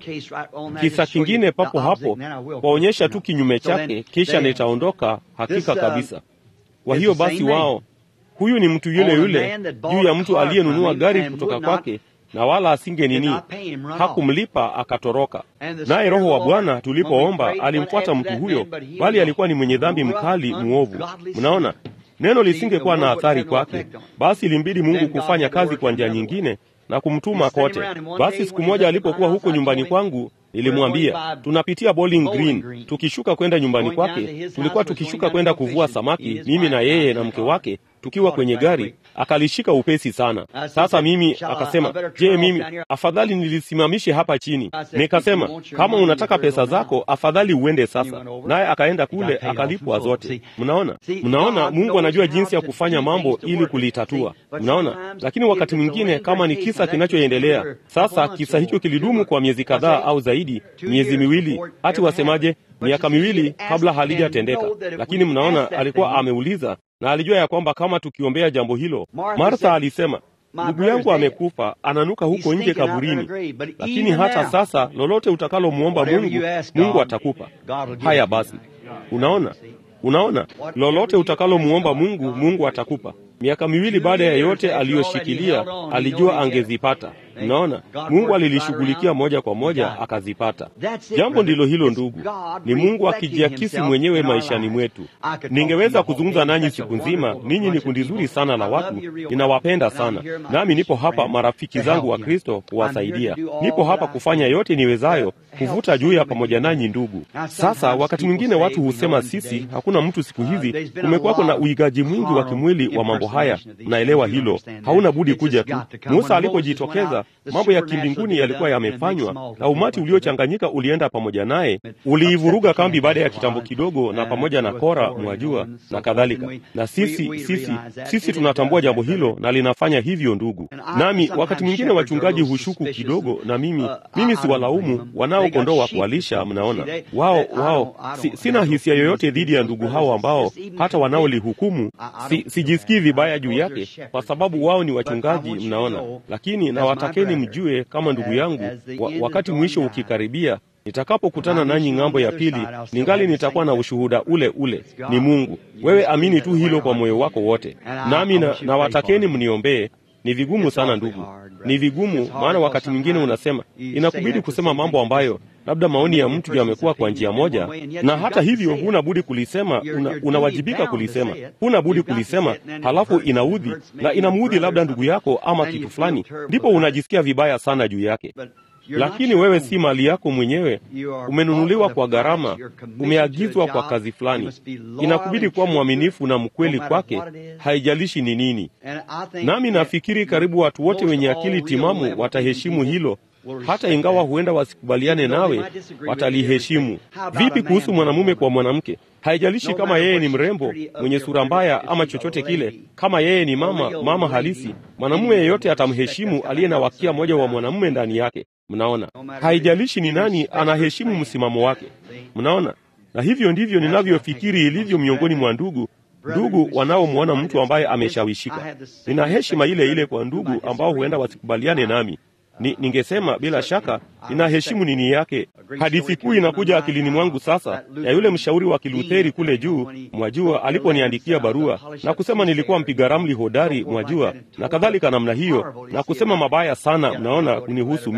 Kisa kingine papo hapo kwaonyesha tu kinyume chake, kisha nitaondoka hakika kabisa. Kwa hiyo basi, wao huyu ni mtu yule yule juu ya mtu aliyenunua gari kutoka kwake na wala asinge nini, hakumlipa akatoroka. Naye Roho wa Bwana tulipoomba alimfuata mtu huyo, bali alikuwa ni mwenye dhambi mkali muovu. Mnaona, neno lisingekuwa na athari kwake, basi ilimbidi Mungu kufanya kazi kwa njia nyingine na kumtuma kote. Basi siku moja alipokuwa huko nyumbani kwangu, nilimwambia tunapitia Bowling Green, tukishuka kwenda nyumbani kwake. Tulikuwa tukishuka kwenda kuvua samaki, mimi na yeye na mke wake tukiwa kwenye gari, akalishika upesi sana. Sasa mimi akasema, je, mimi afadhali nilisimamishe hapa chini? Nikasema, kama unataka pesa zako afadhali uende sasa. Naye akaenda kule akalipwa zote. Mnaona, mnaona, Mungu anajua jinsi ya kufanya mambo ili kulitatua. Mnaona, lakini wakati mwingine kama ni kisa kinachoendelea sasa, kisa hicho kilidumu kwa miezi kadhaa au zaidi, miezi miwili, hati wasemaje, miaka miwili kabla halijatendeka. Lakini mnaona, alikuwa ameuliza na alijua ya kwamba kama tukiombea jambo hilo. Martha alisema, ndugu yangu amekufa, ananuka huko nje kaburini, lakini hata sasa lolote utakalomwomba Mungu, Mungu atakupa. Haya basi, unaona, unaona, lolote utakalomwomba Mungu, Mungu atakupa. Miaka miwili baada ya yote aliyoshikilia, alijua angezipata. Mnaona, Mungu alilishughulikia moja kwa moja akazipata. Jambo ndilo hilo, ndugu, ni Mungu akijiakisi mwenyewe maishani mwetu. Ningeweza kuzungumza nanyi siku nzima. Ninyi ni kundi zuri sana la watu, ninawapenda sana, nami nipo hapa, marafiki zangu wa Kristo, kuwasaidia. Nipo hapa kufanya yote niwezayo kuvuta juu ya pamoja nanyi, ndugu. Sasa wakati mwingine watu husema sisi, hakuna mtu siku hizi, kumekuwako na uigaji mwingi wa kimwili wa mambo haya. Mnaelewa hilo, hauna budi kuja tu. Musa alipojitokeza mambo ya kimbinguni yalikuwa yamefanywa, na umati uliochanganyika ulienda pamoja naye, uliivuruga kambi baada ya kitambo kidogo, na pamoja na Kora, mwajua, na kadhalika. Na sisi sisi sisi tunatambua jambo hilo na linafanya hivyo, ndugu. Nami wakati mwingine wachungaji hushuku kidogo, na mimi mimi si walaumu wanao kondoo wa kuwalisha. Mnaona, wao wao, si, sina hisia yoyote dhidi ya ndugu hao ambao hata wanaolihukumu si, sijisikii vibaya juu yake, kwa sababu wao ni wachungaji, mnaona, lakini nawatakeni mjue kama ndugu yangu wa, wakati mwisho ukikaribia, nitakapokutana nanyi ng'ambo ya pili, ningali nitakuwa na ushuhuda ule ule, ni Mungu. Wewe amini tu hilo kwa moyo wako wote, nami na, na watakeni mniombee. Ni vigumu sana ndugu, ni vigumu, maana wakati mwingine unasema, inakubidi kusema mambo ambayo labda maoni ya mtu yamekuwa kwa njia moja, na hata hivyo huna budi kulisema, una, unawajibika kulisema, huna budi kulisema, halafu inaudhi na inamuudhi labda ndugu yako ama kitu fulani, ndipo unajisikia vibaya sana juu yake. Lakini wewe si mali yako mwenyewe, umenunuliwa kwa gharama, umeagizwa kwa kazi fulani. Inakubidi kuwa mwaminifu na mkweli kwake, haijalishi ni nini. Nami nafikiri karibu watu wote wenye akili timamu wataheshimu hilo hata ingawa huenda wasikubaliane nawe, wataliheshimu. Vipi kuhusu mwanamume kwa mwanamke? Haijalishi kama yeye ni mrembo, mwenye sura mbaya ama chochote kile, kama yeye ni mama mama halisi, mwanamume yeyote atamheshimu aliye na wakia moja wa mwanamume ndani yake. Mnaona, haijalishi ni nani, anaheshimu msimamo wake. Mnaona, na hivyo ndivyo ninavyofikiri ilivyo miongoni mwa ndugu ndugu wanaomwona mtu ambaye ameshawishika. Nina heshima ile ile kwa ndugu ambao huenda wasikubaliane nami. Ni, ningesema bila shaka ninaheshimu nini yake. Hadithi kuu inakuja akilini mwangu sasa ya yule mshauri wa Kilutheri kule juu, mwajua, aliponiandikia barua na kusema nilikuwa mpiga ramli hodari, mwajua, na kadhalika namna hiyo, na kusema mabaya sana, mnaona, kunihusu mimi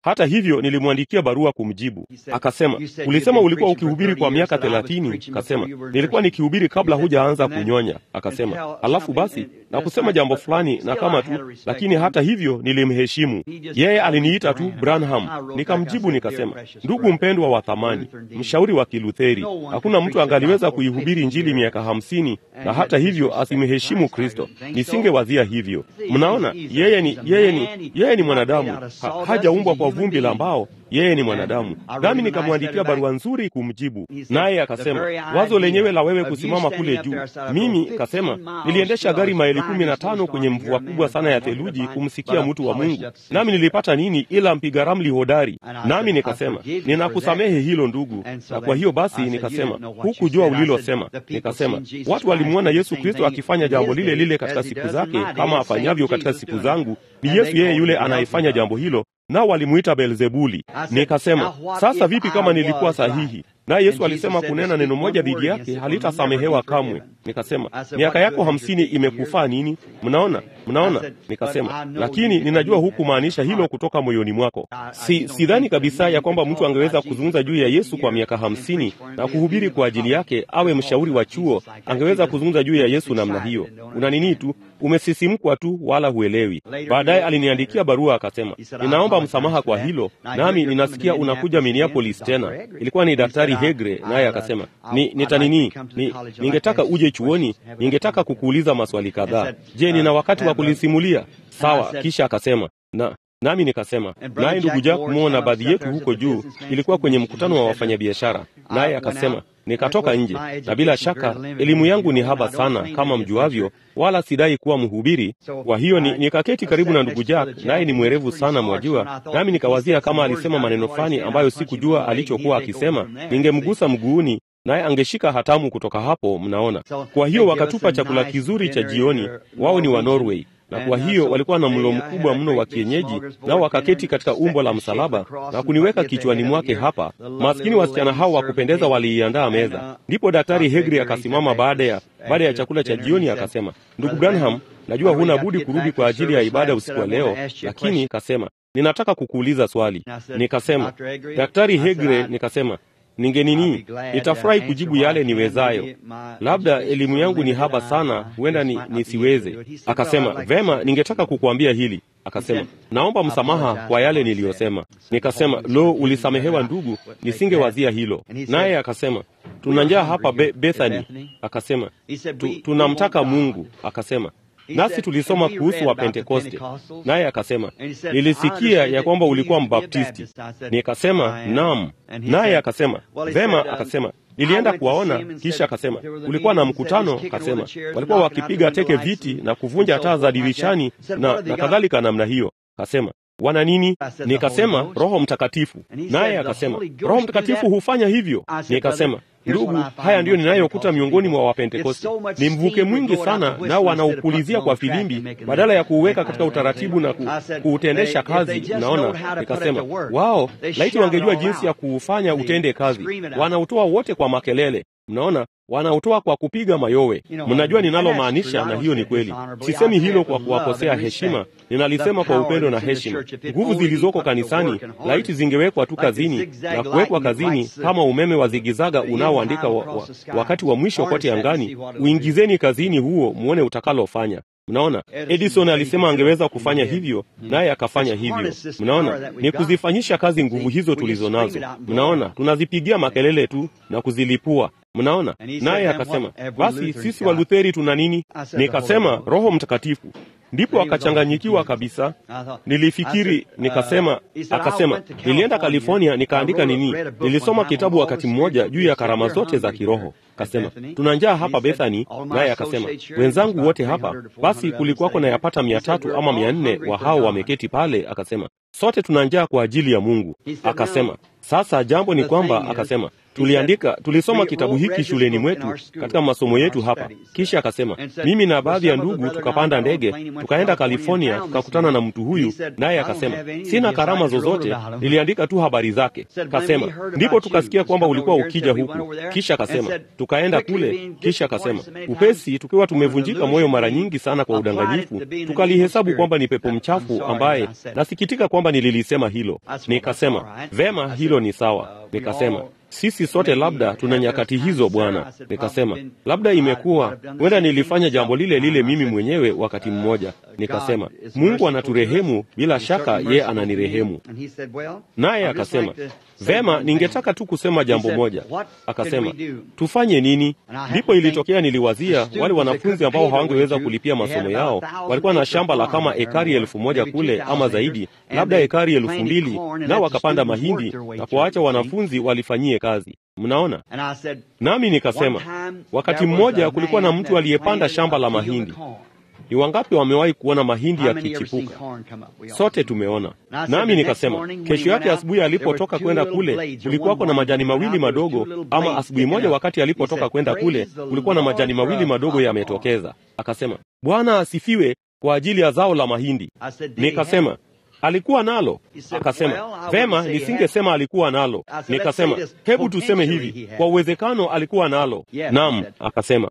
Hata hivyo nilimwandikia barua kumjibu. Akasema, ulisema ulikuwa ukihubiri kwa miaka thelathini. Kasema, nilikuwa nikihubiri kabla hujaanza kunyonya. Akasema, alafu basi na kusema jambo fulani na kama tu, lakini hata hivyo nilimheshimu yeye. Aliniita tu Branham, nikamjibu nikasema, ndugu mpendwa wa thamani, mshauri wa Kilutheri, hakuna mtu angaliweza kuihubiri Injili miaka hamsini na hata hivyo asimheshimu Kristo. Nisingewazia hivyo. Mnaona, yeye ni yeye ni yeye ni mwanadamu, ha, hajaumbwa kwa vumbi la mbao. Yeye ni mwanadamu. Nami nikamwandikia barua nzuri kumjibu, naye akasema, wazo lenyewe la wewe kusimama kule juu. Mimi kasema, niliendesha gari maili kumi na tano kwenye mvua kubwa sana ya theluji kumsikia mtu wa Mungu, nami nilipata nini ila mpiga ramli hodari? Nami nikasema, ninakusamehe hilo ndugu. Na kwa hiyo basi nikasema, hukujua ulilosema. Nikasema, watu walimwona Yesu Kristo akifanya jambo lile lile katika siku zake kama afanyavyo katika siku zangu. Ni Yesu yeye yule anayefanya jambo hilo nao walimuita Beelzebuli. Nikasema, sasa vipi kama nilikuwa sahihi? Naye Yesu alisema kunena neno moja dhidi yake halitasamehewa kamwe. Nikasema, miaka yako hamsini imekufaa nini? Mnaona, mnaona. Nikasema, lakini ninajua hukumaanisha hilo kutoka moyoni mwako. Si sidhani kabisa ya kwamba mtu angeweza kuzungumza juu ya Yesu kwa miaka hamsini na kuhubiri kwa ajili yake, awe mshauri wa chuo, angeweza kuzungumza juu ya Yesu namna hiyo. Una nini tu, umesisimkwa tu, wala huelewi. Baadaye aliniandikia barua akasema, ninaomba msamaha kwa hilo, nami ninasikia unakuja Minneapolis tena. Ilikuwa ni Daktari Hegre, naye akasema ni nitanini ni, ningetaka uje chuoni, ningetaka kukuuliza maswali kadhaa. Je, nina wakati wa kulisimulia? Sawa. Kisha akasema na nami nikasema, naye ndugu Jack Mo na baadhi yetu huko juu, ilikuwa kwenye mkutano wa wafanyabiashara, naye akasema nikatoka nje, na bila shaka elimu yangu ni haba sana kama mjuavyo, wala sidai kuwa mhubiri. Kwa hiyo ni, nikaketi karibu na ndugu Jack, naye ni mwerevu sana mwajua, nami nikawazia kama alisema maneno fulani ambayo sikujua alichokuwa akisema, ningemgusa mguuni naye angeshika hatamu kutoka hapo. Mnaona, kwa hiyo wakatupa chakula kizuri cha jioni. Wao ni wa Norway na kwa hiyo walikuwa na mlo mkubwa mno wa kienyeji, nao wakaketi katika umbo la msalaba na kuniweka kichwani mwake hapa. Maskini wasichana hao wa kupendeza waliiandaa meza. Ndipo Daktari Hegri akasimama baada ya baada ya chakula cha jioni akasema, ndugu Branham, najua huna budi kurudi kwa ajili ya ibada usiku wa leo, lakini kasema ninataka kukuuliza swali. Nikasema, Daktari Hegre, nikasema ninge nini, nitafurahi kujibu yale niwezayo. Labda elimu yangu ni haba sana, huenda ni, nisiweze. Akasema vema, ningetaka kukuambia hili. Akasema naomba msamaha kwa yale niliyosema. Nikasema lo, ulisamehewa ndugu, nisingewazia hilo. Naye akasema tuna njaa hapa Be Bethany. Akasema tu, tunamtaka Mungu. Akasema nasi tulisoma kuhusu wa Pentekoste. Naye akasema nilisikia ya kwamba ulikuwa Mbaptisti. Nikasema naam. Naye akasema vema. Akasema nilienda kuwaona, kisha akasema kulikuwa na mkutano. Akasema walikuwa wakipiga teke viti na kuvunja taa za dirishani na, na kadhalika namna hiyo. Akasema wana nini? Nikasema Roho Mtakatifu. Naye akasema Roho Mtakatifu hufanya hivyo. Nikasema ndugu, haya ndiyo ninayokuta miongoni mwa Wapentekoste. Ni mvuke mwingi sana, nao wanaupulizia kwa filimbi badala ya kuuweka katika utaratibu na ku, kuutendesha kazi. Naona nikasema wao, laiti wangejua jinsi ya kuufanya utende kazi. Wanautoa wote kwa makelele. Mnaona, wanautoa kwa kupiga mayowe. Mnajua ninalomaanisha, na hiyo ni kweli. Sisemi hilo kwa kuwakosea heshima, ninalisema kwa upendo na heshima. Nguvu zilizoko kanisani laiti zingewekwa tu kazini na kuwekwa kazini kama umeme wa zigizaga unaoandika wa, wa, wakati wa mwisho kote angani. Uingizeni kazini huo, muone utakalofanya. Mnaona, Edison alisema angeweza kufanya hivyo, naye akafanya hivyo. Mnaona, ni kuzifanyisha kazi nguvu hizo tulizo nazo. Mnaona, tunazipigia makelele tu na kuzilipua. Mnaona, naye akasema basi sisi Walutheri tuna nini? Nikasema Roho Mtakatifu. Ndipo akachanganyikiwa kabisa. Nilifikiri, nikasema, akasema nilienda California nikaandika nini, nilisoma kitabu wakati mmoja juu ya karama zote za kiroho. Akasema tuna njaa hapa Bethany, naye akasema wenzangu wote hapa. Basi kulikuwako na yapata mia tatu ama mia nne wa hao wameketi pale. Akasema sote tuna njaa kwa ajili ya Mungu. Akasema sasa jambo ni kwamba, akasema tuliandika tulisoma kitabu hiki shuleni mwetu katika masomo yetu hapa. Kisha akasema mimi na baadhi ya ndugu tukapanda ndege tukaenda California, tukakutana na mtu huyu, naye akasema sina karama zozote, niliandika tu habari zake. Kasema ndipo tukasikia kwamba ulikuwa ukija huku. Kisha akasema tukaenda kule. Kisha akasema upesi, tukiwa tumevunjika moyo mara nyingi sana kwa udanganyifu, tukalihesabu kwamba ni pepo mchafu ambaye, nasikitika kwamba nililisema hilo. Nikasema vema, hilo ni sawa. Nikasema sisi sote labda tuna nyakati hizo Bwana. Nikasema labda imekuwa huenda nilifanya jambo lile lile mimi mwenyewe wakati mmoja. Nikasema Mungu anaturehemu, bila shaka ye ananirehemu. Naye akasema vema, ningetaka tu kusema jambo moja. Akasema tufanye nini? Ndipo ilitokea niliwazia wale wanafunzi ambao hawangeweza kulipia masomo yao, walikuwa na shamba la kama ekari elfu moja kule ama zaidi, labda ekari elfu mbili nao wakapanda mahindi na kuwaacha wanafunzi walifanyie kazi. Mnaona? Nami nikasema wakati mmoja kulikuwa na mtu aliyepanda shamba la mahindi. Ni wangapi wamewahi kuona mahindi yakichipuka? Sote tumeona. Nami nikasema kesho yake asubuhi alipotoka kwenda kule, kulikuwako na majani mawili madogo, ama asubuhi moja wakati alipotoka kwenda kule, kulikuwa na majani mawili madogo yametokeza. Akasema, Bwana asifiwe kwa ajili ya zao la mahindi. Nikasema alikuwa nalo? Akasema vema, nisingesema alikuwa nalo. Nikasema hebu tuseme hivi, kwa uwezekano alikuwa nalo. Naam, akasema.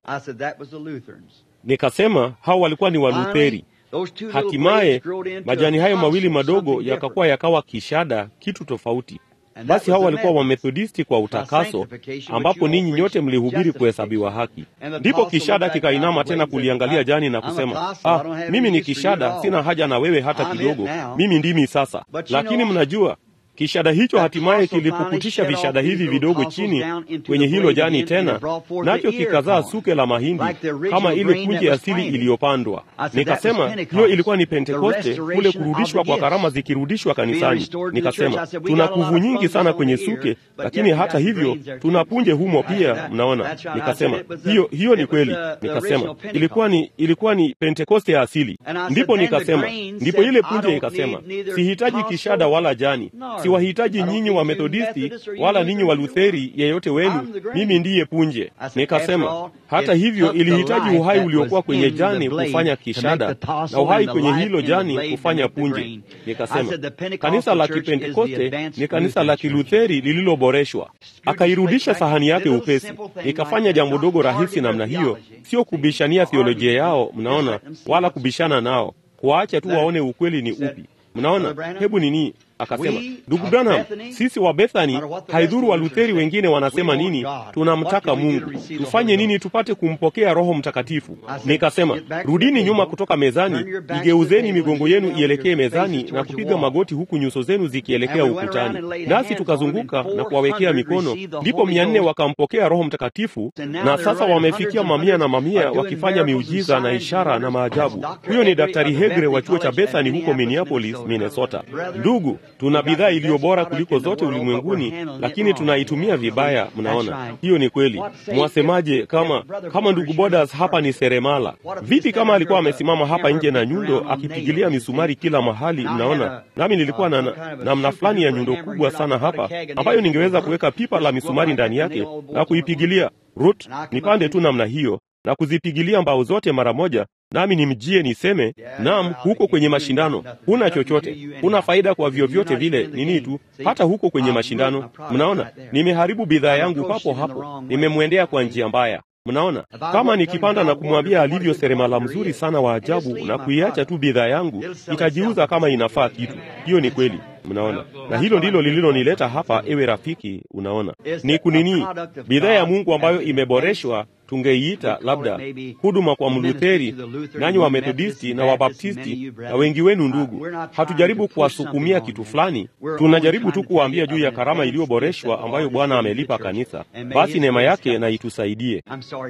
Nikasema hao walikuwa ni Walutheri. Hatimaye majani hayo mawili madogo yakakuwa yakawa kishada, kitu tofauti. Basi hao walikuwa Wamethodisti kwa utakaso, ambapo ninyi nyote mlihubiri kuhesabiwa haki. Ndipo kishada kikainama tena kuliangalia jani na kusema, ah, mimi ni kishada, sina haja na wewe hata kidogo, mimi ndimi sasa. Lakini mnajua kishada hicho hatimaye kilipukutisha vishada hivi vidogo chini kwenye hilo jani tena, nacho kikazaa suke la mahindi kama ile punje asili iliyopandwa. Nikasema hiyo ilikuwa ni Pentekoste, kule kurudishwa kwa karama zikirudishwa kanisani. Nikasema tuna kuvu nyingi sana kwenye suke, lakini hata hivyo tuna punje humo pia, mnaona. Nikasema hiyo hiyo ni kweli. Nikasema ilikuwa ni ilikuwa ni Pentekoste ya asili. Ndipo nikasema ndipo ile punje ikasema, sihitaji kishada wala jani siwahitaji nyinyi wa Methodisti wala ninyi wa Lutheri, yeyote wenu, mimi ndiye punje. Nikasema hata hivyo, ilihitaji uhai uliokuwa kwenye jani kufanya kishada na uhai kwenye hilo jani kufanya punje. Nikasema kanisa la Kipentekoste ni kanisa la Kilutheri lililoboreshwa. Akairudisha sahani yake upesi. Nikafanya jambo dogo rahisi namna hiyo, sio kubishania theolojia yao, mnaona, wala kubishana nao, kuwaacha tu waone ukweli ni upi. Mnaona, hebu nini Akasema, ndugu Branham, sisi wa Bethani, haidhuru wa Lutheri wengine wanasema nini, tunamtaka Mungu. Tufanye nini tupate kumpokea Roho Mtakatifu? Nikasema, rudini nyuma kutoka mezani, igeuzeni migongo yenu ielekee mezani na kupiga magoti, huku nyuso zenu zikielekea ukutani. Nasi tukazunguka na kuwawekea mikono, ndipo mia nne wakampokea Roho Mtakatifu, na sasa wamefikia mamia na mamia wakifanya miujiza na ishara na maajabu. Huyo ni Daktari Hegre wa chuo cha Bethani huko Minneapolis, Minnesota. Ndugu, tuna bidhaa iliyo bora kuliko zote ulimwenguni, lakini tunaitumia vibaya. Mnaona, hiyo ni kweli. Mwasemaje kama kama ndugu Bodas hapa ni seremala? Vipi kama alikuwa amesimama hapa nje na nyundo akipigilia misumari kila mahali? Mnaona, nami nilikuwa na namna na fulani ya nyundo kubwa sana hapa ambayo ningeweza kuweka pipa la misumari ndani yake na kuipigilia rut, nipande tu namna hiyo na kuzipigilia mbao zote mara moja nami nimjie niseme, naam, huko kwenye mashindano huna chochote, huna faida kwa vyovyote vile, nini tu, hata huko kwenye mashindano. Mnaona, nimeharibu bidhaa yangu papo hapo, nimemwendea kwa njia mbaya. Mnaona, kama nikipanda na kumwambia alivyo seremala mzuri sana wa ajabu na kuiacha tu bidhaa yangu, itajiuza kama inafaa kitu. Hiyo ni kweli. Mnaona, na hilo ndilo lililonileta hapa, ewe rafiki. Unaona, ni kunini, bidhaa ya Mungu ambayo imeboreshwa tungeiita labda huduma kwa Mlutheri, nanyi wa Methodisti na Wabaptisti na wengi wenu ndugu. Hatujaribu kuwasukumia kitu fulani, tunajaribu tu kuwaambia juu ya karama iliyoboreshwa ambayo Bwana amelipa kanisa. Basi neema yake na itusaidie.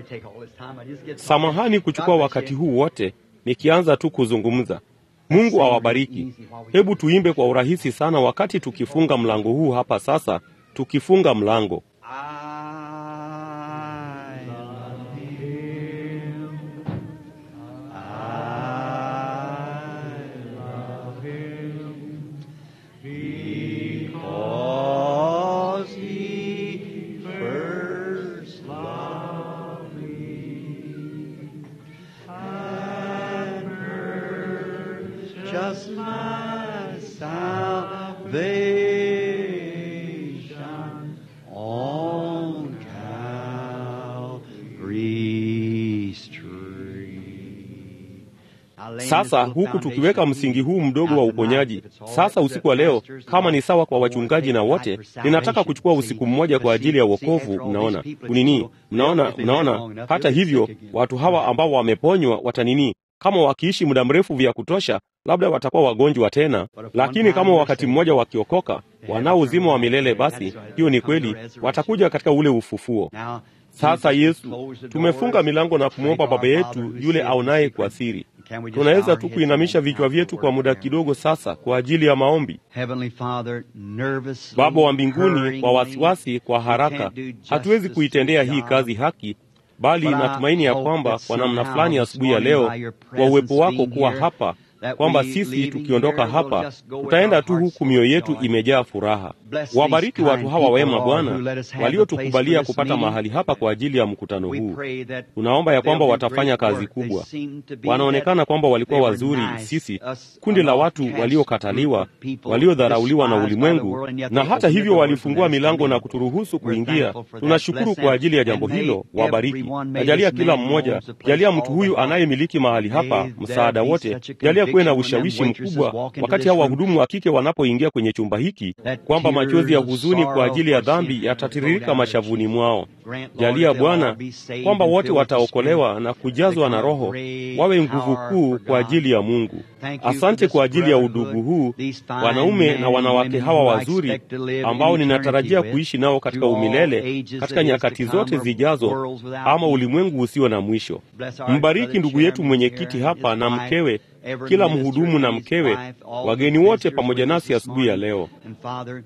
Samahani kuchukua wakati huu wote nikianza tu kuzungumza. Mungu awabariki. Hebu tuimbe kwa urahisi sana wakati tukifunga mlango huu hapa sasa, tukifunga mlango Because he purchased my salvation on Calvary's tree. Now, laying Sasa this little huku tukiweka foundation msingi huu mdogo wa uponyaji, sasa usiku wa leo, kama ni sawa kwa wachungaji na wote, ninataka kuchukua usiku mmoja kwa ajili ya wokovu. Mnaona kunini? Mnaona, mnaona. Hata hivyo, watu hawa ambao wameponywa watanini, kama wakiishi muda mrefu vya kutosha, labda watakuwa wagonjwa tena, lakini kama wakati mmoja wakiokoka, wanao uzima wa milele, basi hiyo ni kweli, watakuja katika ule ufufuo. Now, Sasa Jesus Yesu, closed the tumefunga doors, milango na kumwomba thank Baba our yetu Father who yule seeth aonaye in kwa secret. siri. Can we just bow Tunaweza our tu heads kuinamisha and vichwa bow vyetu for kwa muda prayer? kidogo sasa kwa ajili ya maombi. Heavenly Father, nervously, Baba wa mbinguni, kwa hurriedly, wasiwasi, kwa we haraka, can't do hatuwezi justice kuitendea to hii God. kazi haki, bali But I natumaini ya hope kwamba that kwa namna somehow fulani this asubuhi ya morning leo, by your kwa uwepo presence wako being kuwa here, hapa, that kwamba we sisi leaving tukiondoka here will hapa just go with tutaenda our tu hearts huku full mioyo of yetu joy. imejaa furaha. Bless these Wabariki watu kind hawa people, wema Lord, Bwana, who let us have the place for waliotukubalia this kupata meeting. mahali hapa kwa ajili ya mkutano We huu. pray that Tunaomba ya they'll kwamba do watafanya great kazi work. They kubwa. seem to be Wanaonekana that kwamba walikuwa they were wazuri, nice, sisi us kundi la an watu outcast waliokataliwa, group of people waliodharauliwa na despised by the ulimwengu, world, and yet na they hata opened the hivyo doors walifungua and let us milango come na in. kuturuhusu We're kuingia. thankful for that. Tunashukuru Bless kwa them. ajili ya And jambo may hilo. Wabariki, everyone, may najalia this kila man mmoja, owns the place jalia mtu called huyu the house. anayemiliki mahali May hapa there msaada be wote, such a jalia kuwe na conviction when them ushawishi waitresses mkubwa walk into wakati this hao room wahudumu wa kike wanapoingia kwenye chumba hiki, that kwamba machozi ya tears of huzuni kwa sorrow ajili ya for sin dhambi will flow yatatiririka down their mashavuni cheeks. mwao. Grant, Lord, Jalia that they'll all Bwana be saved kwamba and wote filled with the Spirit. wataokolewa na kujazwa na Become a Roho, great wawe nguvu power kuu for kwa God. ajili ya Mungu. Thank you for Asante this kwa ajili ya brotherhood, udugu huu, these fine wanaume men na and wanawake women hawa who I wazuri expect to live ambao in ninatarajia eternity kuishi with, nao katika through all umilele, ages katika that is to nyakati come, zote or zijazo, worlds without ama end. ulimwengu usio na mwisho. Bless our Mbariki brother ndugu yetu chairman mwenyekiti here and hapa his na wife, mkewe, every kila minister mhudumu na and his mkewe, wife, all the wageni wote visitors pamoja with us nasi this asubuhi ya morning. leo. And Father,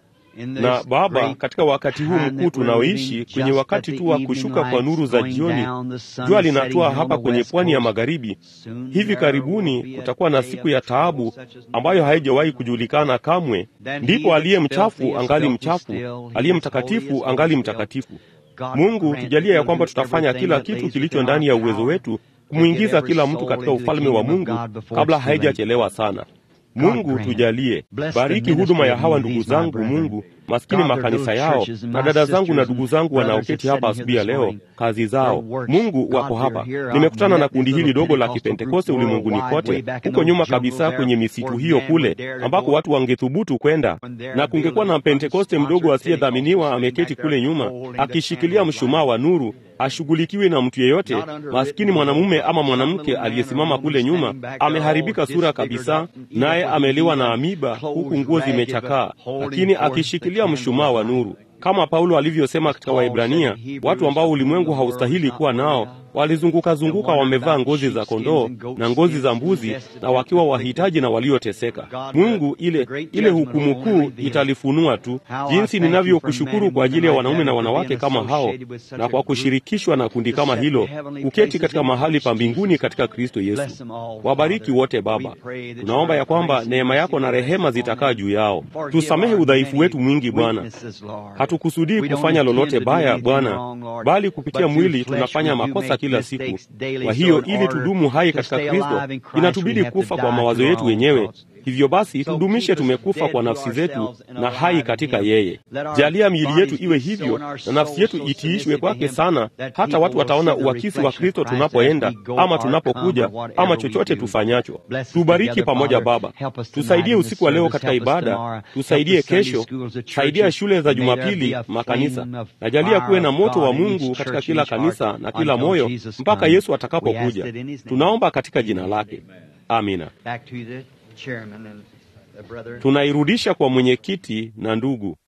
in this Na Baba, great katika wakati huu time mkuu that we're tunaoishi, living, kwenye just wakati at tu the wa evening kushuka kwa lights nuru za going jioni, down, the sun jua is setting linatua here on hapa the kwenye west pwani ya coast. magharibi. Soon Hivi there karibuni will be a kutakuwa na day siku of ya trouble taabu such as never ambayo haijawahi before. kujulikana kamwe. Then he Ndipo that's aliye filthy mchafu is angali filthy mchafu, still, he aliye that's holy mtakatifu is angali holy still. mtakatifu. God Mungu, grant tujalie that ya we'll kwamba do tutafanya everything kila that kitu lays kilicho within ndani our ya uwezo power wetu to get kumwingiza every kila mtu soul katika into the ufalme wa kingdom of Mungu God before kabla it's too late. haijachelewa sana. God Mungu grant. tujalie, Bless the bariki huduma ministry ya of hawa these, ndugu my zangu brethren. Mungu, maskini God, their makanisa little yao churches and na my dada zangu na sisters ndugu and zangu brothers wanaoketi that's hapa sitting here asubuhi ya this leo, morning. kazi Their zao. works, Mungu God, wako they're hapa. here. I've Nimekutana na met kundi this hili little dogo la Pentecostal group Kipentekoste ulimwenguni worldwide way kote, back in huko those nyuma jungles kabisa there kwenye misitu where hiyo man kule, would dare to ambako go. watu wangethubutu kwenda, When there na would be a kungekuwa na little Pentekoste mdogo unsponsored asiyedhaminiwa Pentecostal ameketi sitting back kule there nyuma holding the akishikilia candle of mshumaa light. wa nuru, ashughulikiwi na mtu yeyote. Not under Maskini written mwanamume will, ama some mwanamke little man or aliyesimama woman kule nyuma standing back there all ameharibika sura disfigured kabisa, up and eat naye up what ameliwa he na eat amiba, and huku clothes nguo ragged, but zimechakaa, holding lakini forth the akishikilia candle mshumaa of wa light. nuru kama Paulo alivyosema katika Paul Waibrania, said in Hebrews, watu ambao of whom ulimwengu the world haustahili is not kuwa worthy nao of, walizunguka and zunguka wandered wamevaa about ngozi za sheepskins kondoo and goat na ngozi za skins, mbuzi destitute na wakiwa and wahitaji afflicted. na walioteseka. God, Mungu, the ile great ile judgment hukumu will only kuu reveal. italifunua tu How I jinsi thank you for men ninavyokushukuru and kwa women ajili ya like wanaume that na for wanawake being kama hao associated with such na a kwa group kushirikishwa na kundi to kama set hilo, heavenly kuketi places katika in mahali Christ pa mbinguni Jesus. katika Kristo Bless Yesu. them all, Wabariki Father. wote We Baba. pray that Tunaomba ya your kwamba grace and neema mercy yako na will rest rehema upon zitakaa them. juu yao. Forgive Tusamehe our udhaifu many wetu mwingi Bwana. weaknesses, Lord. Hatukusudii We don't kufanya intend lolote to do baya anything Bwana, wrong, Lord, bali kupitia but through mwili flesh tunafanya we do makosa make kila siku. mistakes daily. Kwa So hiyo in ili order tudumu hai to katika stay Kristo, alive in Christ, we inatubidi have to kufa die kwa to mawazo our yetu own wenyewe. thoughts. Hivyo basi So tudumishe keep us tumekufa dead kwa to nafsi zetu ourselves and na hai alive katika in Him. yeye. Let our Jalia miili yetu bodies iwe be so hivyo and our na souls nafsi yetu so itiishwe submissive to kwake Him sana, that hata people watu will wataona see the uakisi wa reflection of Kristo Christ as tunapoenda we go ama or tunapokuja come or whatever ama we chochote do. tufanyacho. Bless us Tubariki together, pamoja Father. Baba, Help us tonight tusaidie in this usiku wa leo service. katika Help us ibada, tomorrow. Help tusaidie the Sunday kesho, schools, the saidia churches. shule za May there be Jumapili, a makanisa. flame of Najalia fire kuwe na of moto wa God in each Mungu katika church, kila each heart, kanisa na kila until moyo Jesus mpaka comes. Yesu We ask atakapokuja. it in His name. Tunaomba katika jina lake, amina. Back to the chairman and the brother. Tunairudisha kwa mwenyekiti na ndugu.